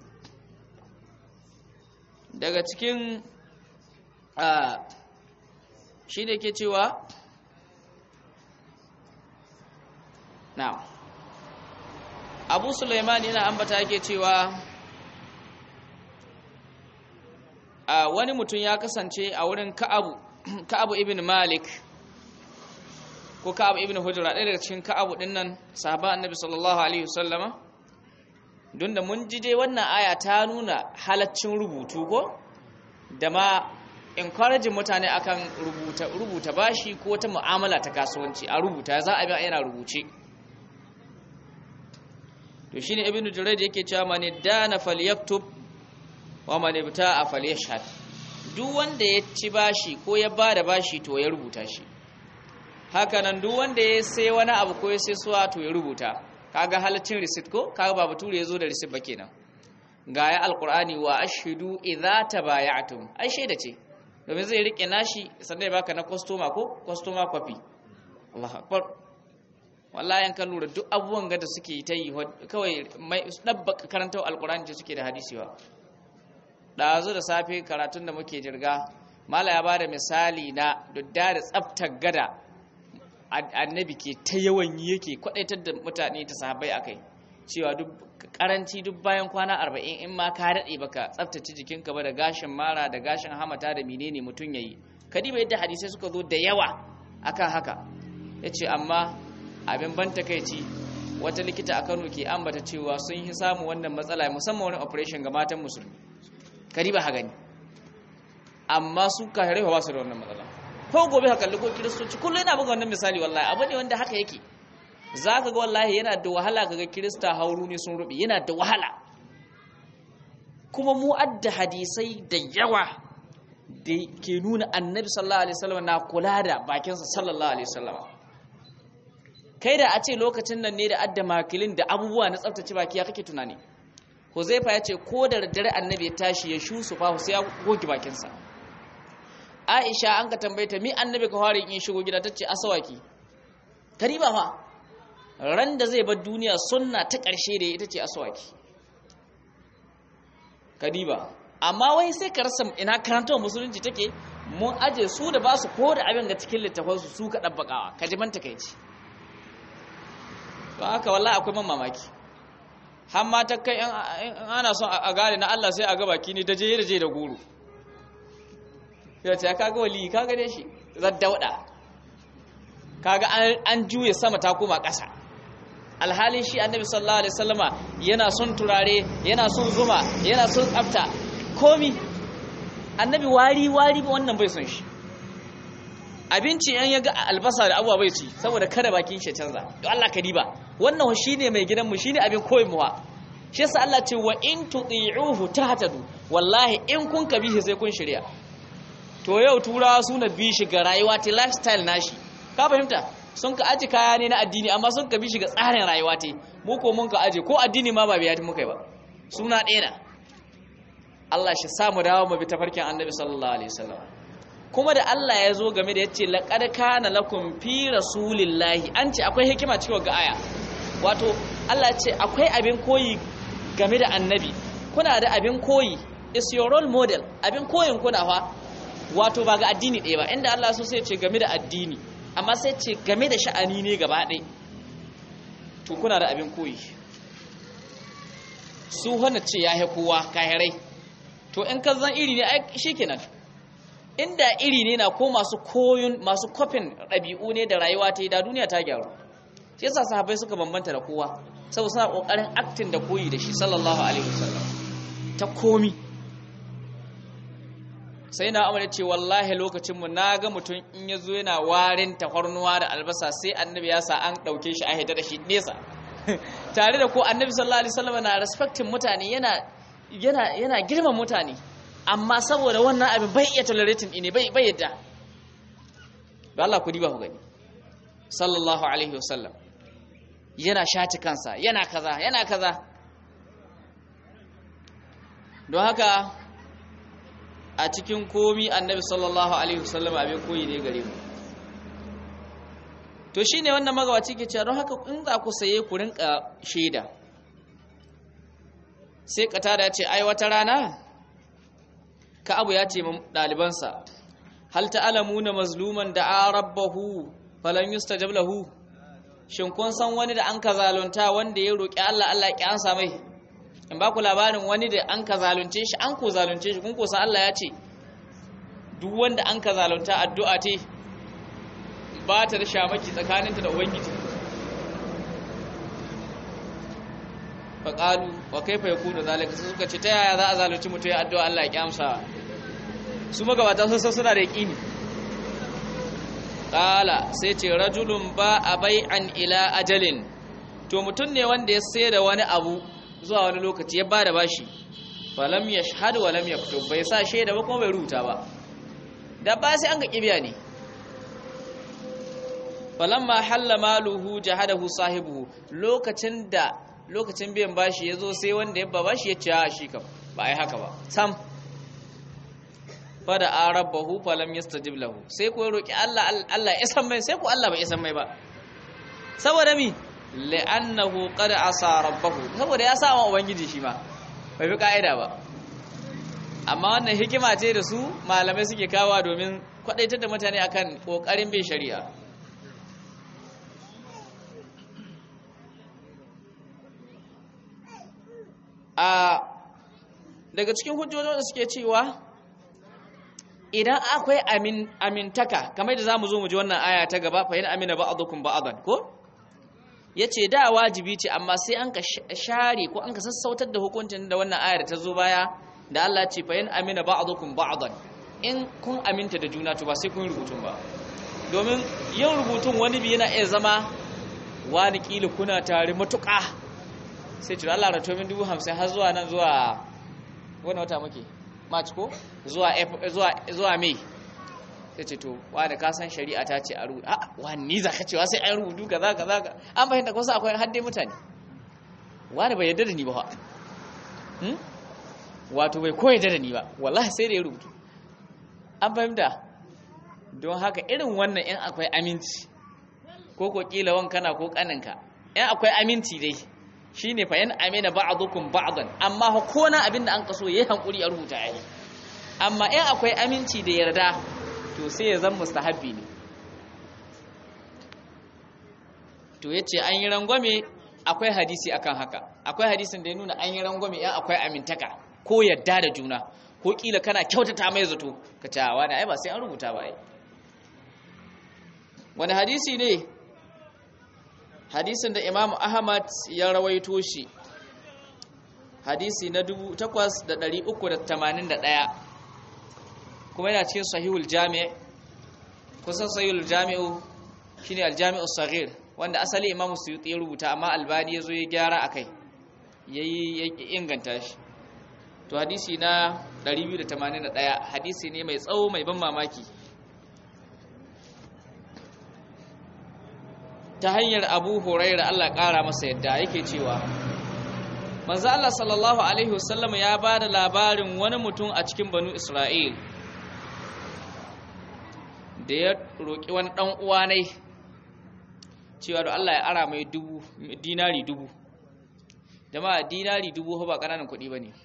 daga cikin a shi da ke cewa na abu suleiman yana ambata yake cewa a wani mutum ya kasance a wurin ka'abu ka'abu ibn malik ko ka'abu ibn hujra ɗaya daga cikin ka'abu ɗin nan sahaba annabi sallallahu alaihi wasallama don da mun ji dai wannan aya ta nuna halaccin rubutu ko da ma encouraging mutane akan rubuta rubuta bashi ko ta mu'amala ta kasuwanci a rubuta za a bi yana rubuce to shine ibnu jurayd yake cewa man dana falyaktub wa man ibta'a falyashhad duk wanda ya ci bashi ko ya bada bashi to ya rubuta shi haka nan duk wanda ya sai wani abu ko ya sai suwa to ya rubuta kaga halaccin receipt ko kaga ba bature ya zo da receipt ba kenan ga ya alqur'ani wa ashhadu idza tabaya'tum ai shaida ce domin zai rike nashi sannan ya baka na customer ko customer copy Allahu akbar wallahi an kan lura duk abubuwan ga da suke ta yi kawai mai dabba karantar alqur'ani ce suke da hadisi ba dazu da safe karatun da muke jirga mala ya bada misali na dudda da tsaftar gada annabi ke ta yawan yi yake kwadaitar da mutane ta sahabbai akai cewa duk karanci duk bayan kwana arba'in in ma ka daɗe baka tsaftace jikinka ba da gashin mara da gashin hamata da menene mutum yayi kadiba yadda hadisai suka zo da yawa akan haka yace amma abin ban takeici wata likita a Kano ke ambata cewa sun yi samu wannan matsala musamman wani operation ga matan musulmi kadiba ha gani amma su kahirai ba su da wannan matsala ko gobe haka kalli ko kiristoci kullum yana buga wannan misali wallahi abu ne wanda haka yake za ka ga wallahi yana da wahala ga kirista hauru ne sun rubi yana da wahala kuma mu adda hadisai da yawa da ke nuna annabi sallallahu alaihi wasallam na kula da bakinsa sallallahu alaihi wasallam kai da a ce lokacin nan ne da adda makilin da abubuwa na tsaftace baki ya kake tunani Huzaifa ya ce ko da daddare annabi ya tashi ya shu su fa sai ya goge bakinsa Aisha an ka tambaye ta mi annabi ka fara yin shigo gida tace asawaki kariba fa ran da zai bar duniya sunna ta ƙarshe da ita ce asawaki kadiba amma wai sai ka rasa ina karantar musulunci take mun aje su da ba su ko da abin ga cikin littafansu su ka ɗabbakawa ka ji manta kai ci to haka wallahi akwai man mamaki har ma ta kai in ana son a gane na Allah sai a ga baki ne da je da je da guru ya ce kaga wali kaga dai shi zaddauda kaga an juye sama ta koma ƙasa alhalin shi annabi sallallahu alaihi wasallama yana son turare yana son zuma yana son tsafta komi annabi wari wari wannan bai son shi abinci yan yaga albasa da abuwa bai ci saboda kada bakin shi canza to Allah ka diba wannan shine mai gidan mu shine abin koyin mu shi yasa Allah ce wa in tuti'uhu tahtadu wallahi in kun kabihi sai kun shirya to yau turawa suna bi shi ga rayuwa ta lifestyle nashi ka fahimta sun ka aji kaya ne na addini amma sun ka bi shi ga tsarin rayuwa ta mu ko mun ka aje ko addini ma ba biya ta muka yi ba suna ɗaya na Allah shi samu dawo mu bi tafarkin annabi sallallahu alaihi wasallam kuma da Allah ya zo game da yace laqad kana lakum fi rasulillahi an ce akwai hikima cikin ga aya wato Allah ya ce akwai abin koyi game da annabi kuna da abin koyi is your role model abin koyin kuna fa wato ba ga addini ɗaya ba inda Allah so sai ce game da addini amma sai ce game da sha'ani ne gaba ɗaya to kuna da abin koyi su hana ce ya kowa kahirai to in ka zan iri ne ai shikenan inda iri ne na ko masu koyun masu kofin ɗabi'u ne da rayuwa ta yi da duniya ta gyaru shi yasa sahabbai suka bambanta da kowa saboda suna kokarin aktin da koyi da shi sallallahu alaihi wasallam ta komi sai na amana ce wallahi lokacin mu naga mutum in yazo yana warin tafarnuwa da albasa sai annabi ya sa an dauke shi a hita da shi nesa tare da ko annabi sallallahu alaihi wasallam na respecting mutane yana yana yana girman mutane amma saboda wannan abin bai iya tolerating ne bai bai yadda da Allah ku diba ku gani sallallahu alaihi wasallam yana shati kansa yana kaza yana kaza don haka a cikin komi annabi sallallahu alaihi wasallam abin koyi ne gare mu to shine wannan magabaci ke cewa don haka in za ku saye ku rinka shaida sai katada ya ce ai wata rana ka abu ya ce ɗalibansa hal ta'lamuna mazluman da rabbahu falan yustajab lahu shin kun san wani da an ka zalunta wanda ya roki Allah Allah ya ansa mai in ba ku labarin wani da an ka zalunce shi an ko zalunce shi kun ko san Allah ya ce duk wanda an ka zalunta addu'a te ba ta da shamaki tsakaninta da ubangiji faƙalu wa kaifa yakunu zalika sai suka ce ta yaya za a zalunci mutum ya addu'a Allah ya amsa su magabata sun san suna da yaƙini ƙala sai ce rajulun ba a bai'an ila ajalin to mutum ne wanda ya sai da wani abu zuwa wani lokaci ya ba da bashi falam ya shahadu wa lam yaktub bai sa shaida ba kuma bai rubuta ba da ba sai an ga kibiya ne falamma halla maluhu jahadahu sahibuhu lokacin da lokacin biyan bashi ya zo sai wanda ya ba bashi ya ce a shi kam ba ai haka ba sam fada arabahu falam yastajib lahu sai ko roki Allah Allah ya san mai sai ko Allah bai san mai ba saboda mi li'annahu qad asa rabbahu saboda ya sa wa ubangiji shi ma bai bi kaida ba amma wannan hikima ce da su malamai suke kawa domin kwadaitar da mutane akan kokarin bin shari'a a daga cikin hujjojin da suke cewa idan akwai amin amintaka kamar da zamu zo mu ji wannan aya ta gaba fa in amina ba'dukum ba'dan ko yace da wajibi ce amma sai an ka share ko an ka sassautar da hukuncin da wannan ayar ta zo baya da Allah ce fa in amina ba'dukum ba'dan in kun aminta da juna to ba sai kun rubutun ba domin yin rubutun wani bi yana iya zama wani kila kuna tare matuƙa sai ce Allah rato min dubu hamsin har zuwa nan zuwa wani wata muke march ko zuwa zuwa zuwa mai sai ce to wani ka san shari'a ta ce a rubuta a wani ni za ka cewa sai an rubutu kaza kaza an fahimta ko sai akwai hadde mutane wani bai yarda da ni ba hmm? wato bai koyi da ni ba wallahi sai da ya rubutu an fahimta don haka irin wannan in akwai aminci ko ko kila wankana ko kaninka in akwai aminci dai shine fa yan amina ba'dukum ba'dan amma ko na abinda an kaso yayi hankuri a rubuta yayi amma in akwai aminci da yarda to sai ya zama mustahabbi ne to yace an yi rangwame akwai hadisi akan haka akwai hadisin da ya nuna an yi rangwame in akwai amintaka ko yarda da juna ko kila kana kyautata mai zato ka ce wani ai ba sai an rubuta ba ai wani hadisi ne hadisin da imamu ahmad ya rawaito shi hadisi na 8381 kuma yana cikin sahihul jami' kusan sahihul jami'u shine aljami'u saghir wanda asali imamu suyuti ya rubuta amma albani yazo ya gyara akai yayi ya inganta shi to hadisi na 281 hadisi ne mai tsawo mai ban mamaki ta hanyar abu huraira Allah ƙara masa yadda yake cewa manzo Allah sallallahu alaihi wasallam ya ba da labarin wani mutum a cikin banu Isra'il da ya roƙi wani ɗan uwa ne cewa da Allah ya ara mai dubu dinari dubu jama'a dinari dubu ba ƙananan kuɗi ba ne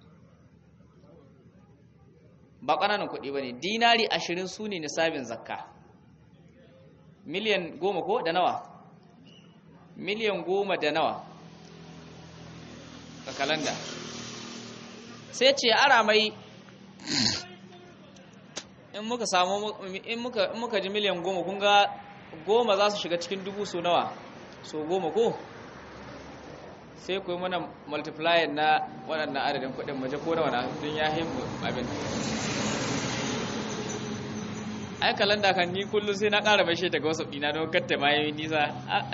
ba ƙananan kuɗi ba ne dinari ashirin su ne nisabin zakka miliyan goma ko da nawa miliyan goma da nawa a kalanda sai ce ara mai in muka samu in muka in muka ji miliyan goma kun ga goma za su shiga cikin dubu so nawa so goma ko sai ku yi mana multiplier na waɗannan adadin kuɗin maje ko nawa na don ya himmu abin ai kalanda kan ni kullum sai na ƙara bashe daga wasu ɗina don katta ma yi nisa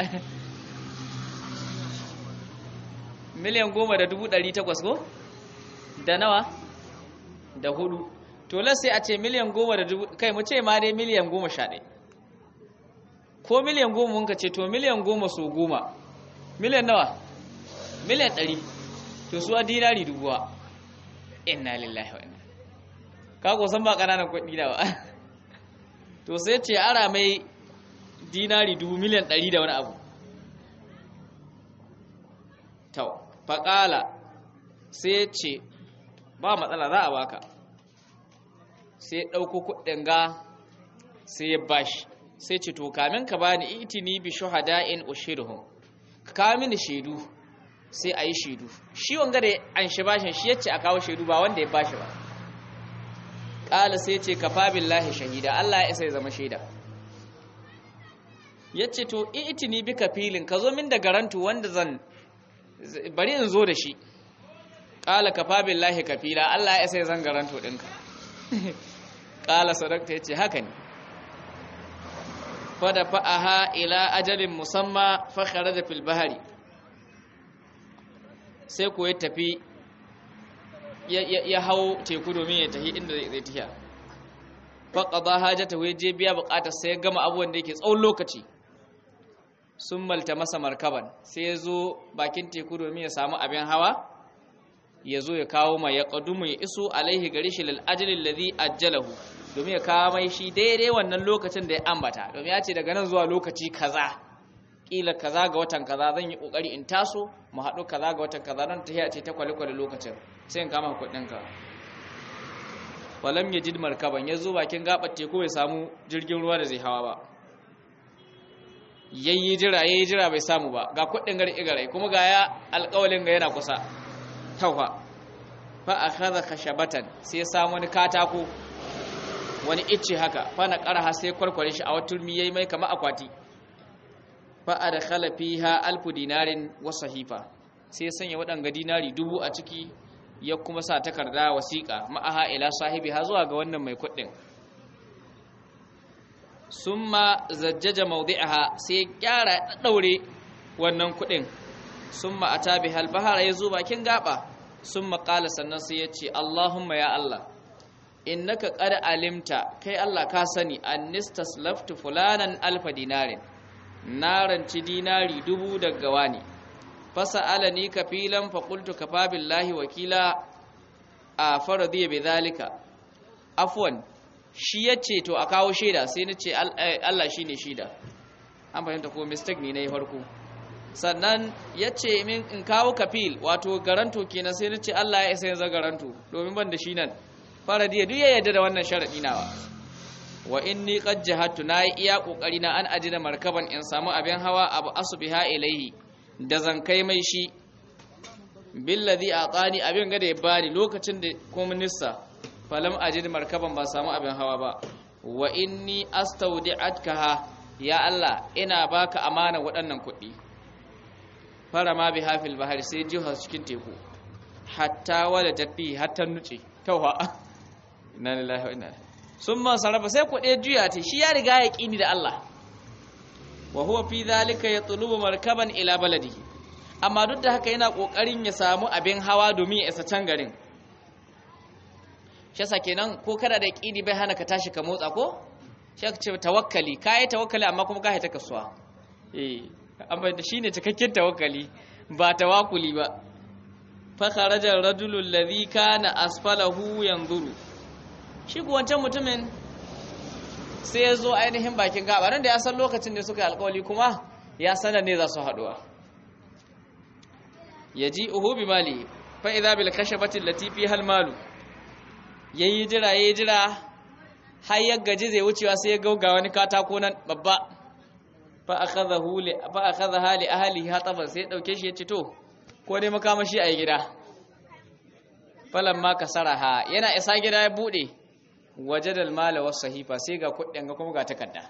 miliyan goma da dubu ɗari takwas ko da nawa da hudu to sai a ce miliyan goma da dubu kai mu ce ma dai miliyan goma sha ɗaya ko miliyan goma mun ka ce to miliyan goma so goma miliyan nawa miliyan ɗari to su a dinari dubuwa inna lillahi wa inna kago san ba kananan kuɗi da ba to sai ce ara mai dinari dubu miliyan ɗari da wani abu tau faƙala sai ce ba matsala za a baka sai ɗauko kuɗin ga sai ya bashi sai ce to kamin ka bani itini bi shuhada'in ushiruhum ka kawo mini shaidu sai a yi shaidu shi wanga da an shi bashin shi yace a kawo shaidu ba wanda ya bashi ba ƙala sai ce kafa billahi shahida Allah ya isa ya zama shaida yace to itini bi kafilin ka zo min da garantu wanda zan bari in zo da shi ƙala kafa billahi kafila Allah ya isa ya zan garantu ɗinka ƙala sadakta yace haka ne fada fa'aha ila ajalin musamma fakhara da filbahari sai ko ya tafi ya hau teku domin ya tafi inda zai tafiya faƙaɗa hajjata wai je biya buƙatar sai ya gama abubuwan da yake tsawon lokaci sun malta masa markaban sai ya zo bakin teku domin ya samu abin hawa ya zo ya kawo mai ya ƙadumu ya iso alaihi gari shi lal'ajalin lazi ajjalahu domin ya kawo mai shi daidai wannan lokacin da ya ambata domin ya ce daga nan zuwa lokaci kaza kila kaza ga watan kaza zan yi kokari in taso mu haɗu kaza ga watan kaza don ta ce ta kwale-kwale lokacin sai in kama kuɗin ka walam ya jid markaban ya zo bakin gaɓar teku bai samu jirgin ruwa da zai hawa ba yayi jira yayi jira bai samu ba ga kuɗin gari igarai kuma ga ya alƙawalin ga yana kusa taufa fa akhadha khashabatan sai ya samu wani katako wani icce haka fana ƙarha sai kwarkware shi a wata turmi yayi mai kama akwati fa adkhala fiha alfu dinarin wa sahifa sai ya sanya waɗanga dinari dubu a ciki ya kuma sa takarda wasiƙa ma'aha ila sahibi ha zuwa ga wannan mai kuɗin summa zajjaja mawdi'aha sai ya kyara daure wannan kuɗin summa atabi hal bahara yazo bakin gaba summa qala sannan sai ya ce Allahumma ya Allah innaka qad alimta kai Allah ka sani annistaslaftu fulanan alfa dinarin naranci dinari dubu daga wani fasalani kafilan fa qultu kafa billahi wakila a faradiya bidhalika afwan shi yace to a kawo shaida sai nace Allah shine shaida an fahimta ko mistake ne nayi farko sannan yace min in kawo kafil wato garanto kenan sai nace Allah ya isa yanzu garanto domin ban da shi nan faradiya duk ya yarda da wannan sharadi nawa wa inni qad jahatu na yi iya kokari na an ajina markaban in samu abin hawa abu asbiha ilaihi da zan kai mai shi billadhi atani abin ga da ya bani lokacin da komunista falam ajid markaban ba samu abin hawa ba wa inni astawdi'atkaha ya Allah ina baka amana waɗannan kuɗi fara ma bi hafil bahari sai jiha cikin teku hatta wala tafi hatta nuce tauha inna lillahi wa inna ilaihi sun man sarrafa sai ku ɗaya juya ta shi ya riga ya ƙini da Allah wa huwa fi zalika ya tulubu markaban ila baladihi amma duk da haka yana ƙoƙarin ya samu abin hawa domin ya isa can garin shi yasa kenan ko kada da ƙini bai hana ka tashi ka motsa ko shi aka ce tawakkali ka yi tawakkali amma kuma ka haita kasuwa eh amma da shine cikakken tawakkali ba tawakuli ba fa kharaja ar-rajulu alladhi kana asfalahu yanzuru shi ku wancan mutumin sai ya zo ainihin bakin gabarin da ya san lokacin da suka yi alkawali kuma ya sanar ne za su haduwa ya ji uhu bi mali fa'iza bil kashe batin latifi hal malu ya yi jira ya yi jira har ya gaji zai wucewa sai ya gauga wani katako nan babba fa a kaza hali ahali hataban sai ya ɗauke shi ya ce to ko dai makamashi a yi gida falon ma ka saraha yana isa gida ya buɗe waje da mala wasu sahifa sai ga kuɗin ga kuma ga takarda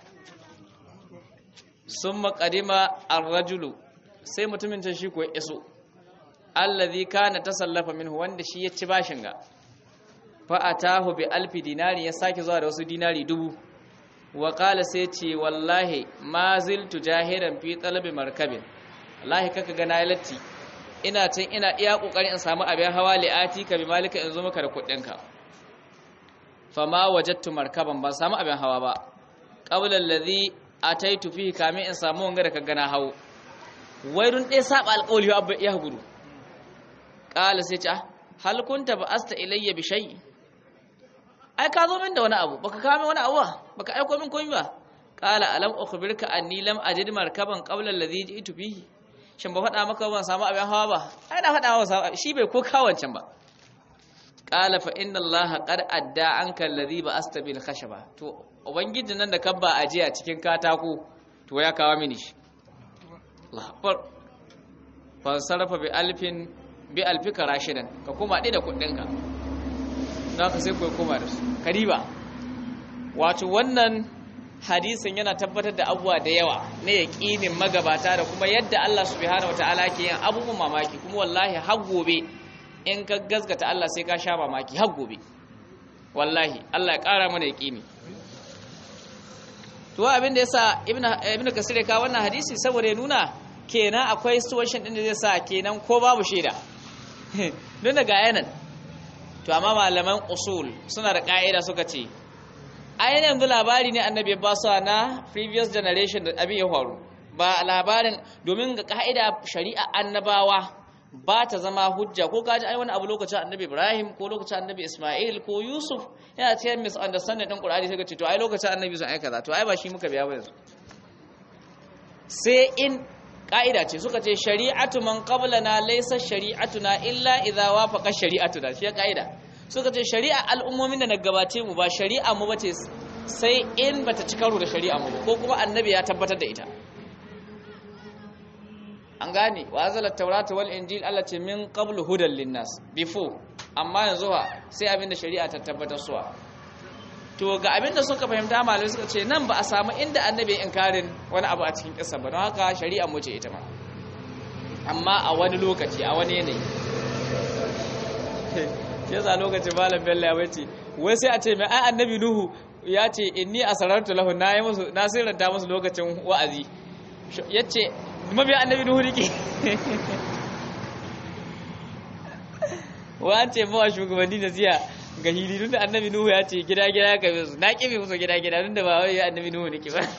sun maƙadima arrajulu sai mutumin can shi ko iso allazi kana tasallafa minhu wanda shi ya ci bashin ga fa atahu bi alfi dinari ya sake zuwa da wasu dinari dubu wa qala sai ce wallahi ma ziltu jahiran fi talabi markabin wallahi kaka ga na latti ina can ina iya kokari in samu abin hawa li'ati ka bi malika in zo maka da kuɗinka ka fama wajattu markaban ban samu abin hawa ba qabla allazi ataitu fihi kamin in samu wanga da kaga na hawo wairun dai saba alƙawli abba ya gudu qala sai ce hal kunta ba'asta ilayya bi shay ai ka zo min da wani abu baka kawo min wani abu ba baka aiko min komai ba qala alam ukhbirka anni lam ajid markaban qabla alladhi ji'tu bihi shin ba faɗa maka ban samu abin hawa ba ai na faɗa maka shi bai ko kawancan ba qala fa inna allaha qad adda anka alladhi ba'asta bil khashaba to ubangiji nan da kabba ajiya cikin katako to ya kawo mini shi Allah akbar fa sarrafa bi alfin bi alfika rashidan ka koma ɗaya da kuɗinka don ka sai kuwa koma da su kariba wato wannan hadisin yana tabbatar da abubuwa da yawa na yaƙinin magabata da kuma yadda Allah subhanahu wataala ke yin abubuwan mamaki kuma wallahi har gobe in ka gazgata Allah sai ka sha mamaki har gobe wallahi Allah ya ƙara mana yaƙini to abin da yasa ibnu ibnu kasir ya kawo wannan hadisi saboda ya nuna kenan akwai situation din da zai sa kenan ko babu shaida don daga yanan to amma malaman usul suna da ka'ida suka ce ainihin yanzu labari ne annabi ba su na previous generation da abin ya faru ba labarin domin ga ka'ida shari'a annabawa ba ta zama hujja ko kaji ai wani abu lokacin annabi ibrahim ko lokacin annabi isma'il ko yusuf yana cikin misunderstanding din qur'ani sai ka ce to ai lokacin annabi sun aika za to ai ba shi muka biya ba yanzu sai in ka'ida ce suka ce shari'atu man qablana laysa shari'atuna illa idza wafaqa shari'atuna shi ka'ida suka ce shari'a al'ummomin da na gabace mu ba shari'a mu bace sai in bata ci karo da shari'a mu ko kuma annabi ya tabbatar da ita an gane wa azalat tawrata wal injil Allah ce min qablu hudan linnas before amma yanzu ha sai abinda shari'a ta tabbatar suwa to ga abinda suka fahimta malamai suka ce nan ba a samu inda annabi inkarin wani abu a cikin kissa ba don haka shari'a mu ce ita ma amma a wani lokaci a wani yanayi shi yasa lokacin malam bello ya bace wai sai a ce mai ai annabi nuhu ya ce inni asarartu lahu na yi musu na sirranta musu lokacin wa'azi yace mabiya annabi nuhu nake wa an ce mawa shugabanni da ziya ga hili da annabi nuhu ya ce gida gida ka bi su na kibi musu gida gida da ba wai annabi nuhu nake ba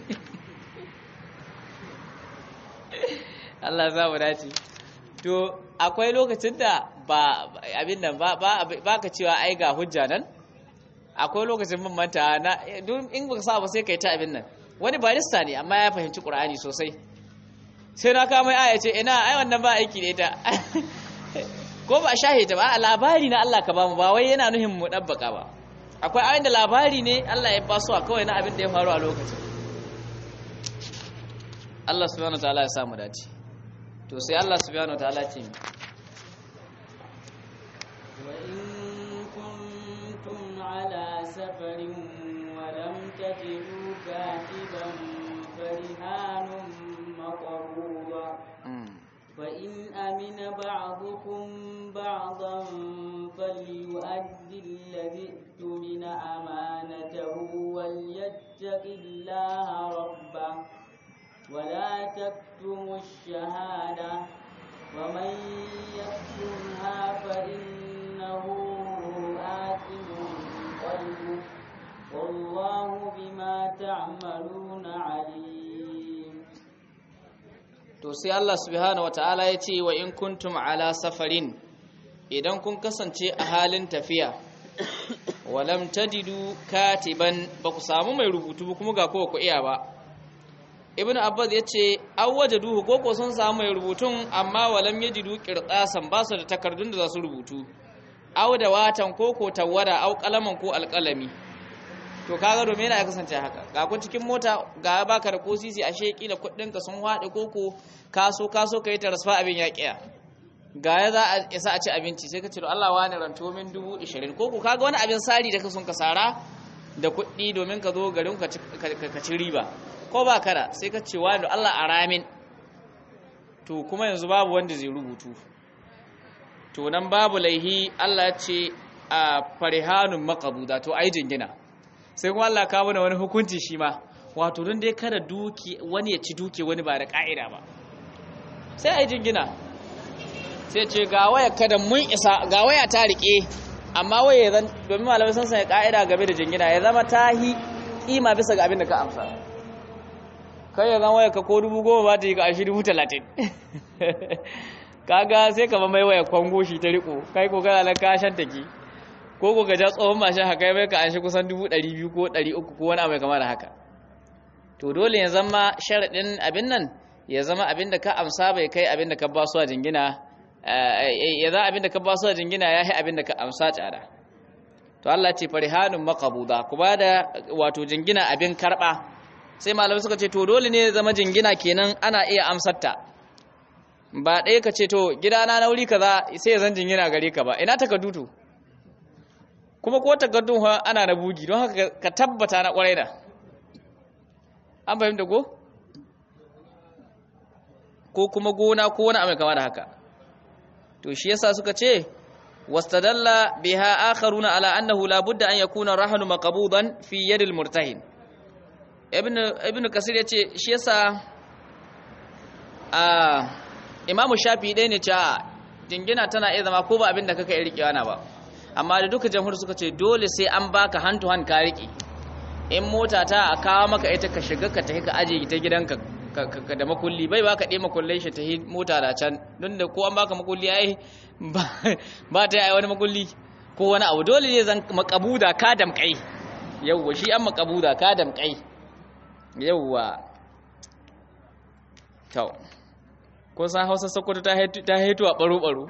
Allah za mu dace to akwai lokacin da ba abin nan ba ba ka cewa ai ga hujja nan akwai lokacin mun manta na don in ba sa ba sai kai ta abin nan wani barista ne amma ya fahimci qur'ani sosai sai na kama aya ce ina ai wannan ba aiki da ita ko ba shahida ba a labari na Allah ka bamu ba wai yana nuhin mu dabbaka ba akwai ayin da labari ne Allah ya basu a kawai na abin da ya faru a lokacin Allah subhanahu wataala ya samu dace to sai Allah subhanahu wataala ce wa in kuntum ala safarin wa lam tajidu katiban farihanun maqruba فإن أمن بعضكم بعضا فليؤدي الذي اؤتمن أمانته وليتق الله ربه ولا تكتموا الشهادة ومن يكتمها فإنه آثم قلبه والله بما تعملون عليم to sai Allah subhanahu wataala ya ce wa in kuntum ala safarin idan kun kasance a halin tafiya walam tajidu katiban ba ku samu mai rubutu ba kuma ga kowa ku iya ba ibnu abbas ya ce an wajaduhu ko ko sun samu mai rubutun amma walam yajidu qirtasan ba su da takardun da za su rubutu aw da watan ko ko tawada aw kalaman ko alkalami to kaga domin yana kasance haka ga ku cikin mota ga baka da kosisi a sheki da kuɗin ka sun haɗe koko kaso kaso kai ta rasfa abin ya kiya ga ya za a isa a ci abinci sai ka ce to Allah wani ranto min dubu ishirin koko kaga wani abin sari da ka sun ka sara da kuɗi domin ka zo garin ka ci riba ko ba kada sai ka ce wani Allah a ramin to kuma yanzu babu wanda zai rubutu to nan babu laihi Allah ya ce a farihanun maqabuda to ai jingina sai kuma Allah kawo mana wani hukunci shi ma wato don dai kada duki wani ya ci duki wani ba da ka'ida ba sai a yi jingina sai ce ga waya kada mun isa ga waya ta rike amma waya zan domin malamai sun sanya ka'ida game da jingina ya zama ta hi kima bisa ga abin da ka amsa kai ya zan waya ka ko dubu goma ba ta yi ka ashi dubu talatin kaga sai ka mai waya kwango shi ta riko kai ko kana kashan take ko ko gaja tsohon mashin haka mai ka an shi kusan 200 ko 300 ko wani abu kamar haka to dole ya zama sharadin abin nan ya zama abin da ka amsa bai kai abin da ka ba su a jingina ya za abin da ka ba su a jingina ya yi abin da ka amsa tsada to Allah ce farihanun maqabuda ku ba da wato jingina abin karba sai malamai suka ce to dole ne zama jingina kenan ana iya amsarta ba ɗaya ka ce to gidana na wuri kaza sai ya zan jingina gare ka ba ina takardu kuma ko takardun ana na bugi don haka ka tabbata na kwarai da an fahimta ko ko kuma gona ko wani abu kama da haka to shi yasa suka ce wastadalla biha akharuna ala annahu la budda an yakuna rahnu maqbudan fi yad al murtahin ibn ibn kasir yace shi yasa a imamu shafi dai ne cewa jingina tana iya zama ko ba abin da kaka yi rikewa na ba amma da duka jamhur suka ce dole sai an baka hand to hand ka rike in mota ta a kawo maka ita ka shiga ka tafi ka aje ta gidanka da makulli bai baka ɗaya makullai shi ta yi mota da can don da ko an baka makulli ai ba ta yi wani makulli ko wani abu dole ne zan makabuda ka damƙai yawwa shi an makabuda ka damƙai yawwa to ko san hausa sokoto ta haitu a ɓaro-ɓaro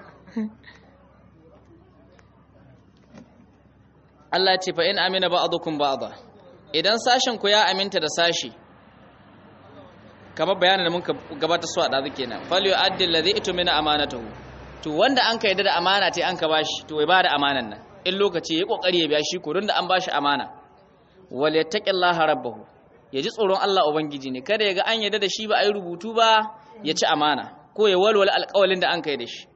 Allah ce fa in amina ba'dukum ba'da idan sashen ku ya aminta da sashi kamar bayanin da muka gabata su a ɗazu kenan falyo addin ladhi itumina amanatahu to wanda an ka yadda da amana ta an ka bashi to ya bada amanan nan in lokaci ya kokari ya biya shi ko don da an bashi amana wal yattaqillaha rabbahu ya ji tsoron Allah ubangiji ne kada ya ga an yadda da shi ba a yi rubutu ba ya ci amana ko ya walwala alƙawalin da an kai da shi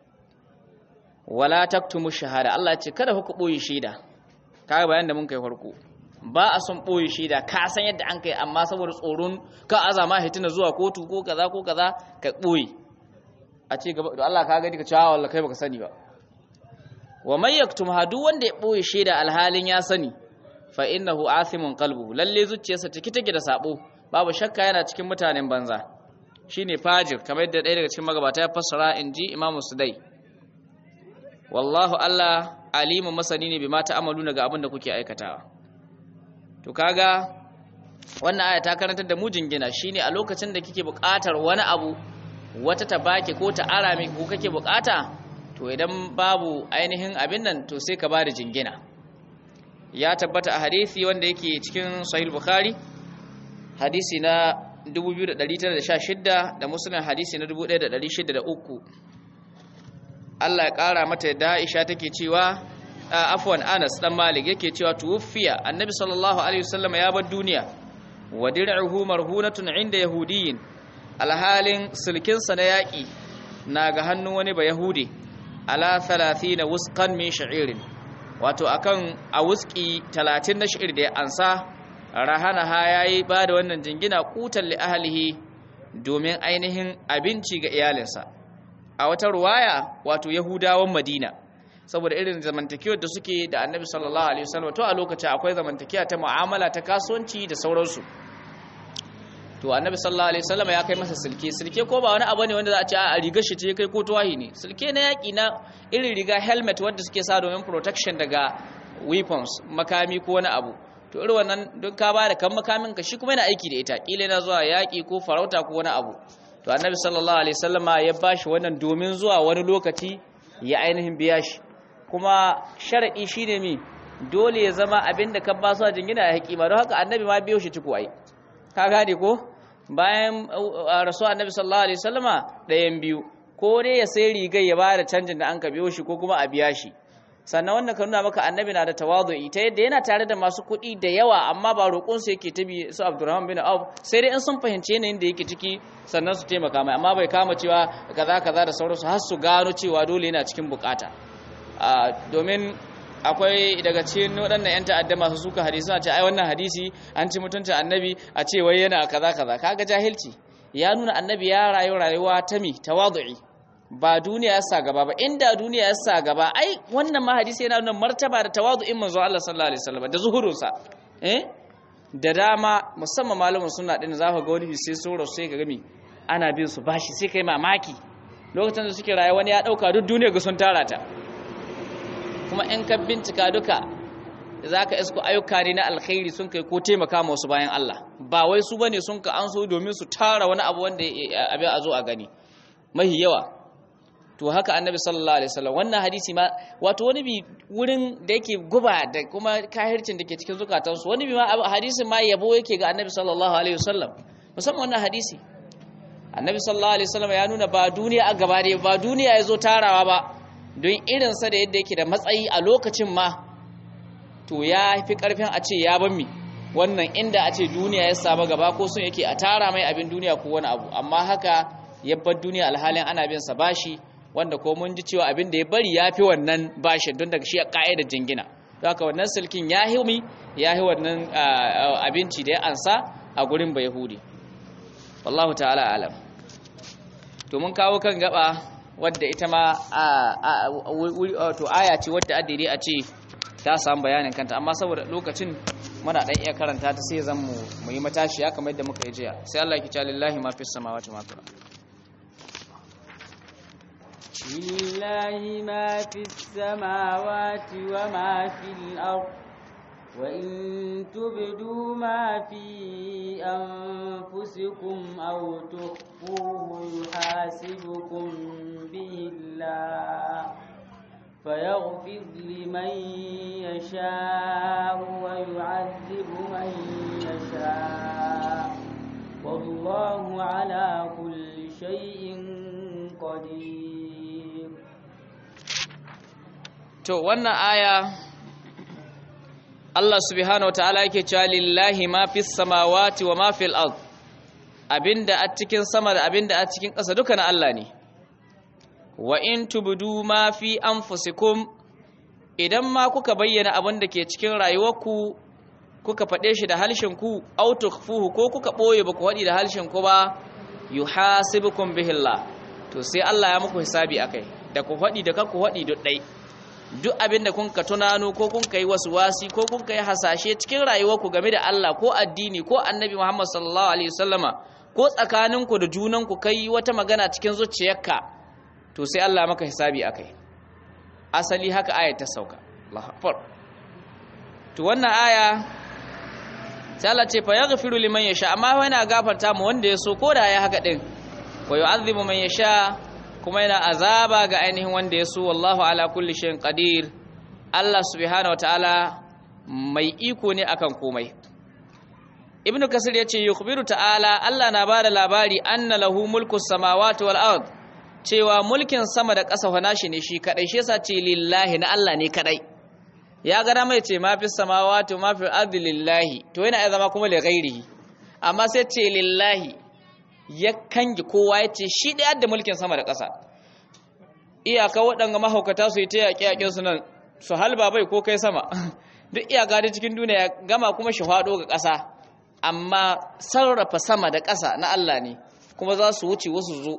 wala taktumu shahada Allah ce kada ku boye shaida kaga bayan da mun kai farko ba a son ɓoye shaida ka san yadda an kai amma saboda tsoron ka azama hitina zuwa kotu ko kaza ko kaza ka ɓoye a ce gaba da Allah ka gani ka cewa wallahi kai baka sani ba wa man yaktum hadu wanda ya ɓoye shaida alhalin ya sani fa innahu athimun qalbuhu lalle zuciyarsa take take da sabo babu shakka yana cikin mutanen banza shine fajir kamar yadda ɗaya daga cikin magabata ya fassara inji imamu sudai wallahu Allah alimun masani ne bima ta'amaluna ga abin da kuke aikatawa to kaga wannan aya ta karantar da mu jingina shine a lokacin da kike buƙatar wani abu wata ta baki ko ta ara miki ko kake buƙata to idan babu ainihin abin nan to sai ka bada jingina ya tabbata a hadisi wanda yake cikin sahih bukhari hadisi na 2916 da muslim hadisi na 1603 Allah ya ƙara mata da Aisha take cewa afwan Anas dan Malik yake cewa tuwfiya Annabi sallallahu alaihi wasallam ya bar duniya wa dir'uhu marhunatun inda yahudiyin alhalin sulkin sa na yaki na ga hannun wani ba yahudi ala 30 wusqan min sha'irin wato akan a wuski 30 na sha'ir da ya ansa rahana ha yayi ba da wannan jingina kutan li ahlihi domin ainihin abinci ga iyalinsa a wata ruwaya wato yahudawan madina saboda irin zamantakewar da suke da annabi sallallahu alaihi wasallam to a lokacin akwai zamantakewa ta mu'amala ta kasuwanci da sauransu to annabi sallallahu alaihi wasallam ya kai masa silke silke ko ba wani abu ne wanda za a ce a rigar shi ce kai ko tuwahi ne silke na yaki na irin riga helmet wanda suke sa domin protection daga weapons makami ko wani abu to irin wannan don ka ba da kan makamin ka shi kuma yana aiki da ita kila yana zuwa yaki ko farauta ko wani abu to annabi sallallahu alaihi wasallama ya bashi wannan domin zuwa wani lokaci ya ainihin biya shi kuma shar'i shine mi dole ya zama abinda ka ba su a jingina ya hakima don haka annabi ma biyo shi ciko ai ka gane ko bayan rasu annabi sallallahu alaihi wasallama ɗayan biyu ko ne ya sai rigar ya ba da canjin da an ka biyo shi ko kuma a biya shi sannan wannan ka nuna maka annabi na da tawadu'i ta yadda yana tare da masu kuɗi da yawa amma ba roƙon su yake tabi su Abdurrahman bin Auf sai dai in sun fahimce yanayin da yake ciki sannan su taimaka mai amma bai kama cewa kaza kaza da sauransu har su gano cewa dole yana cikin bukata domin akwai daga cikin waɗannan 'yan ta'adda masu suka hadisi suna ce ai wannan hadisi an ci mutunci annabi a ce wai yana kaza kaza kaga jahilci ya nuna annabi ya rayu rayuwa ta mi tawadu'i ba duniya ya sa gaba ba inda duniya ya sa gaba ai wannan ma hadisi yana nuna martaba da tawadu'in manzo Allah sallallahu alaihi wasallam da zuhurunsa eh da dama musamman malamin sunna din za ka ga wani sai soro sai ka gami ana bin su bashi sai kai mamaki lokacin da suke raye wani ya dauka duk duniya ga sun tara ta kuma in ka bincika duka zaka isko ayyuka ne na alkhairi sun kai ko taimaka ma wasu bayan Allah ba wai su bane sun ka an so domin su tara wani abu wanda abin a zo a gani mahi yawa to haka annabi sallallahu alaihi wasallam wannan hadisi ma wato wani bi wurin da yake guba da kuma kahircin da ke cikin zukatansu wani bi ma hadisin ma yabo yake ga annabi sallallahu alaihi wasallam musamman wannan hadisi annabi sallallahu alaihi wasallam ya nuna ba duniya a gaba ne ba duniya ya zo tarawa ba don irin sa da yadda yake da matsayi a lokacin ma to ya fi karfin a ce ya ban mi wannan inda a ce duniya ya samu gaba ko sun yake a tara mai abin duniya ko wani abu amma haka yabbar duniya alhalin ana bin sa bashi wanda ko mun ji cewa abin da ya bari ya fi wannan bashin don daga shi a ka'ida jingina don haka wannan silkin ya himi ya yi wannan abinci da ya ansa a gurin bai yahudi wallahu ta'ala alam to mun kawo kan gaba wadda ita ma to aya ce wadda addini a ce ta samu bayanin kanta amma saboda lokacin muna dan iya karanta ta sai zan mu mu yi matashi ya kamar yadda muka yi jiya sai Allah ki ta lillahi ma fis samawati ma fil لله ما في السماوات وما في الأرض وإن تبدوا ما في أنفسكم أو تخفوه يحاسبكم به الله فيغفر لمن يشاء ويعذب من يشاء والله على كل شيء قدير to wannan aya Allah subhanahu wataala yake cewa lillahi ma fis samawati wa ma fil ard abinda a cikin sama da abinda a cikin ƙasa duka na Allah ne wa in tubdu ma fi anfusikum idan ma kuka bayyana abin da ke cikin rayuwarku kuka faɗe shi da halshen ku aw tukhfuhu ko kuka boye ba ku haɗi da halshen ku ba yuhasibukum bihillah to sai Allah ya muku hisabi akai da ku faɗi da kar ku faɗi duk ɗai duk abin da kun ka tunano ko kun ka yi wasu wasi ko kun ka yi hasashe cikin rayuwarku game da Allah ko addini ko annabi Muhammad sallallahu alaihi wasallama ko tsakaninku da junanku kai wata magana cikin zuciyarka to sai Allah maka hisabi akai asali haka aya ta sauka Allahu akbar to wannan aya sai Allah ce fa yaghfiru liman yasha amma yana gafarta mu wanda ya so ko da ya haka din wa yu'adhibu man yasha kuma yana azaba ga ainihin wanda ya so wallahu ala kulli shay'in qadir Allah subhanahu wataala mai iko ne akan komai ibnu kasir yace yukhbiru ta'ala Allah na bada labari anna lahu mulku samawati wal ard cewa mulkin sama da ƙasa fa nashi ne shi kadai shi yasa ce lillahi na Allah ne kadai ya ga mai ce ma fi samawati ma fi ardi lillahi to yana ya zama kuma li ghairihi amma sai ce lillahi ya kangi kowa ya ce shi ɗaya da mulkin sama da ƙasa iyaka waɗanga mahaukata su yi ta yaƙe-yaƙen su nan su halba bai ko kai sama duk iyaka da cikin duniya ya gama kuma shi faɗo ga ƙasa amma sarrafa sama da ƙasa na Allah ne kuma za su wuce wasu zo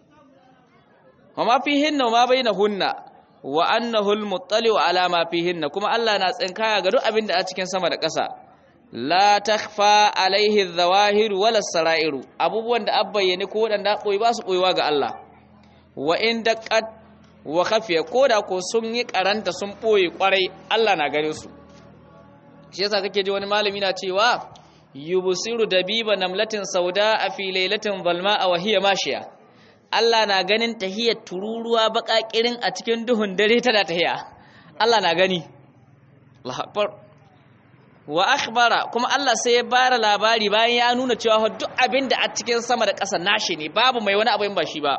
wa ma fi hinna ma bai na hunna wa annahu al-muttali wa ala ma fi hinna kuma Allah na tsinkaya ga duk abin da a cikin sama da ƙasa la takhfa alaihi adh-dhawahir wala sarairu abubuwan da abbayyane ko wadanda koyi ba su koyiwa ga Allah wa in daqqat wa khafiya koda ko sun yi karanta sun boye kwarai Allah na gare su shi yasa kake ji wani malami na cewa yubsiru dabiba namlatin sauda a fi lailatin zalma wa hiya mashiya Allah na ganin tahiyar tururuwa baƙaƙirin a cikin duhun dare tana tahiya Allah na gani Allahu akbar wa akhbara kuma Allah sai ya bara labari bayan ya nuna cewa duk abin da a cikin sama da ƙasa nashi ne babu mai wani abin ba shi ba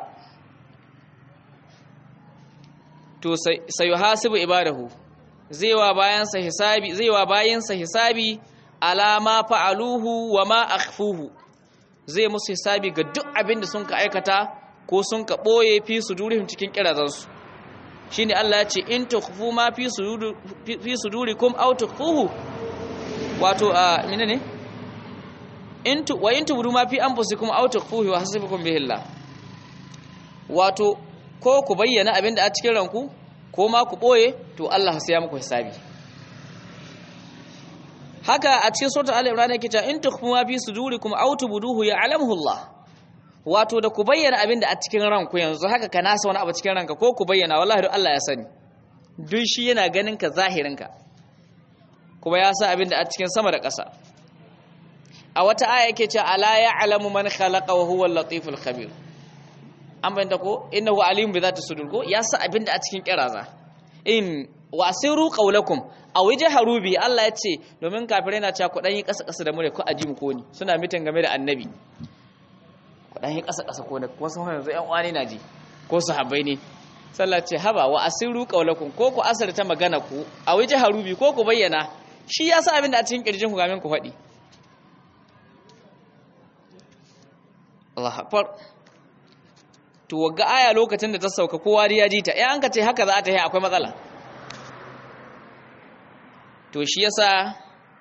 to sai yuhasibu ibadahu zai wa bayansa hisabi zai wa bayansa hisabi alama fa'aluhu wa ma akhfuhu zai musu hisabi ga duk abin da sun ka aikata ko sun ka boye fi sudurihim cikin kirazansu shine Allah ya ce in tukhfu ma fi suduri fi sudurikum aw tukhfuhu wato a menene in tu wa in tubdu ma fi anfusikum aw tukhfuhu wa hasibukum bihillah wato ko ku bayyana abin da a cikin ranku ko ma ku boye to Allah sai ya muku hisabi haka a cikin suratul al-imran yake cewa in tukhfu ma fi sudurikum aw tubduhu ya'lamuhu Allah wato da ku bayyana abin da a cikin ranku yanzu haka ka nasa wani abu cikin ranka ko ku bayyana wallahi duk Allah ya sani duk shi yana ganin ka zahirinka kuma ya sa abin da a cikin sama da ƙasa a wata aya yake cewa ala ya'lamu man khalaqa wa huwa al-latiful khabir an bayyana ko innahu alimun bi zati sudur ko ya sa abin da a cikin kiraza in wasiru qawlakum aw jahru bi Allah ya ce domin kafirai na cewa ku dan yi ƙasa ƙasa da mu ne ko aji mu ko ni suna mitin game da annabi ku dan yi ƙasa ƙasa ko ne kuma sun yanzu ƴan uwani na ji ko sahabbai ne sallah ce haba wa asiru qawlakum ko ku asarta magana ku aw jahru bi ko ku bayyana shi ya sa abin da a cikin kirjin ku gamin ku faɗi Allah akbar to wagga aya lokacin da ta sauka kowa ya ji ta eh an ka ce haka za ta yi akwai matsala to shi yasa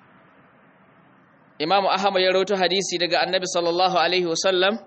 Imam Ahmad ya rawaito hadisi daga Annabi sallallahu alaihi wasallam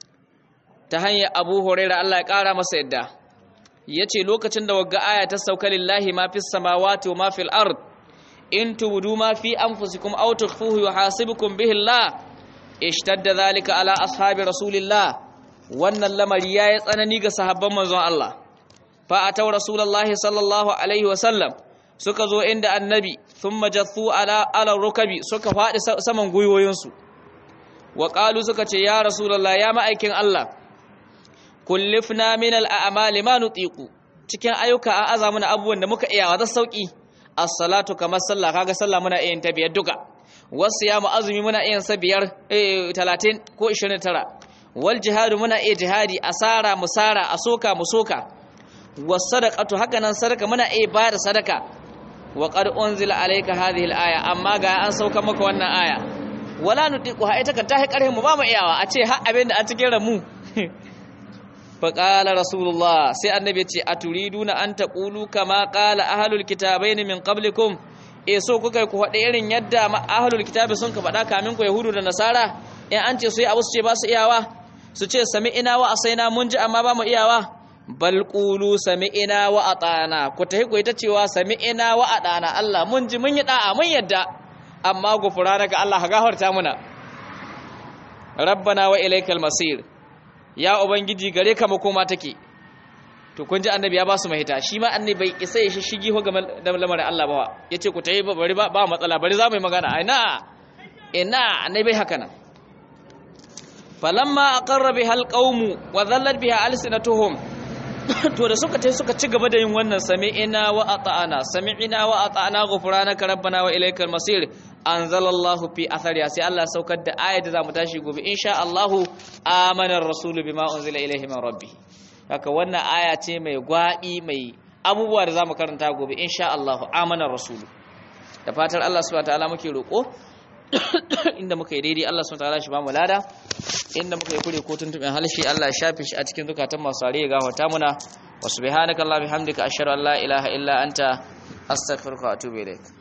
ta hanyar Abu Hurairah Allah ya kara masa yadda yace lokacin da wagga aya ta sauka lillahi ma fis samawati wa ma fil ard in tubdu ma fi anfusikum aw tukhfuhu yuhasibukum bihi Allah ishtadda dhalika ala ashabi rasulillah wannan lamari yayi tsanani ga sahabban manzon Allah fa ataw rasulullahi sallallahu alaihi wasallam suka zo inda annabi thumma jathu ala ala rukabi suka fadi saman guyoyinsu wa qalu suka ce ya rasulullah ya ma'aikin Allah kullifna min al-a'mali ma nutiqu cikin ayyuka an aza mana abubuwan da muka iya wa sauki as-salatu kamar sallah kaga sallah muna iya ta biyar duka wasu ya azumi muna iya sa biyar eh 30 ko 29 wal jihadu muna iya jihadi asara musara asoka musoka was sadaqatu haka nan sadaka muna iya bayar sadaka wa qad unzila alayka hadhihi al-aya amma ga an sauka maka wannan aya wala nutiqu ha ita ka tahi karhin mu ba mu iyawa a ce har abin da a cikin ramu fa qala rasulullah sai annabi ce aturiduna an taqulu kama qala ahlul kitabain min qablikum e so kuka ku faɗi irin yadda ahlul kitabi sun ka faɗa kamin ku yahudu da nasara in an ce su yi abu su ce ba su iyawa su ce sami ina wa asaina mun ji amma ba mu iyawa bal qulu sami'ina wa atana ku tahi ku ita cewa sami'ina wa atana Allah mun ji mun yi da'a mun yadda amma gufranaka Allah gafarta muna rabbana wa ilaikal masir ya ubangiji gare ka makoma take to kun ji annabi ya ba su mahita shi ma annabi bai isa ya shigi ho game da lamarin Allah ba yace ku tayi bari ba ba matsala bari za mu yi magana ina ina annabi haka nan falamma aqarra biha alqawmu wa dhallat biha alsinatuhum to da suka tai suka ci gaba da yin wannan sami'ina wa ata'ana sami'ina wa ata'ana ghufranaka rabbana wa ilaykal masir anzalallahu fi athariya sai Allah saukar da ayat da zamu tashi gobe insha Allah amana ar-rasul bima unzila ilayhi min rabbih haka wannan aya ce mai gwadi mai abubuwa da zamu karanta gobe insha Allah amana ar-rasul da fatar Allah subhanahu wa ta'ala muke roko inda muka yi daidai Allah subhanahu wa ta'ala shi ba mu lada inda muka yi kure ko tuntuɓin halshi Allah ya shafe shi a cikin zukatan masu ya gafarta muna wa subhanaka allahumma bihamdika ashhadu an la ilaha illa anta astaghfiruka wa atubu ilaik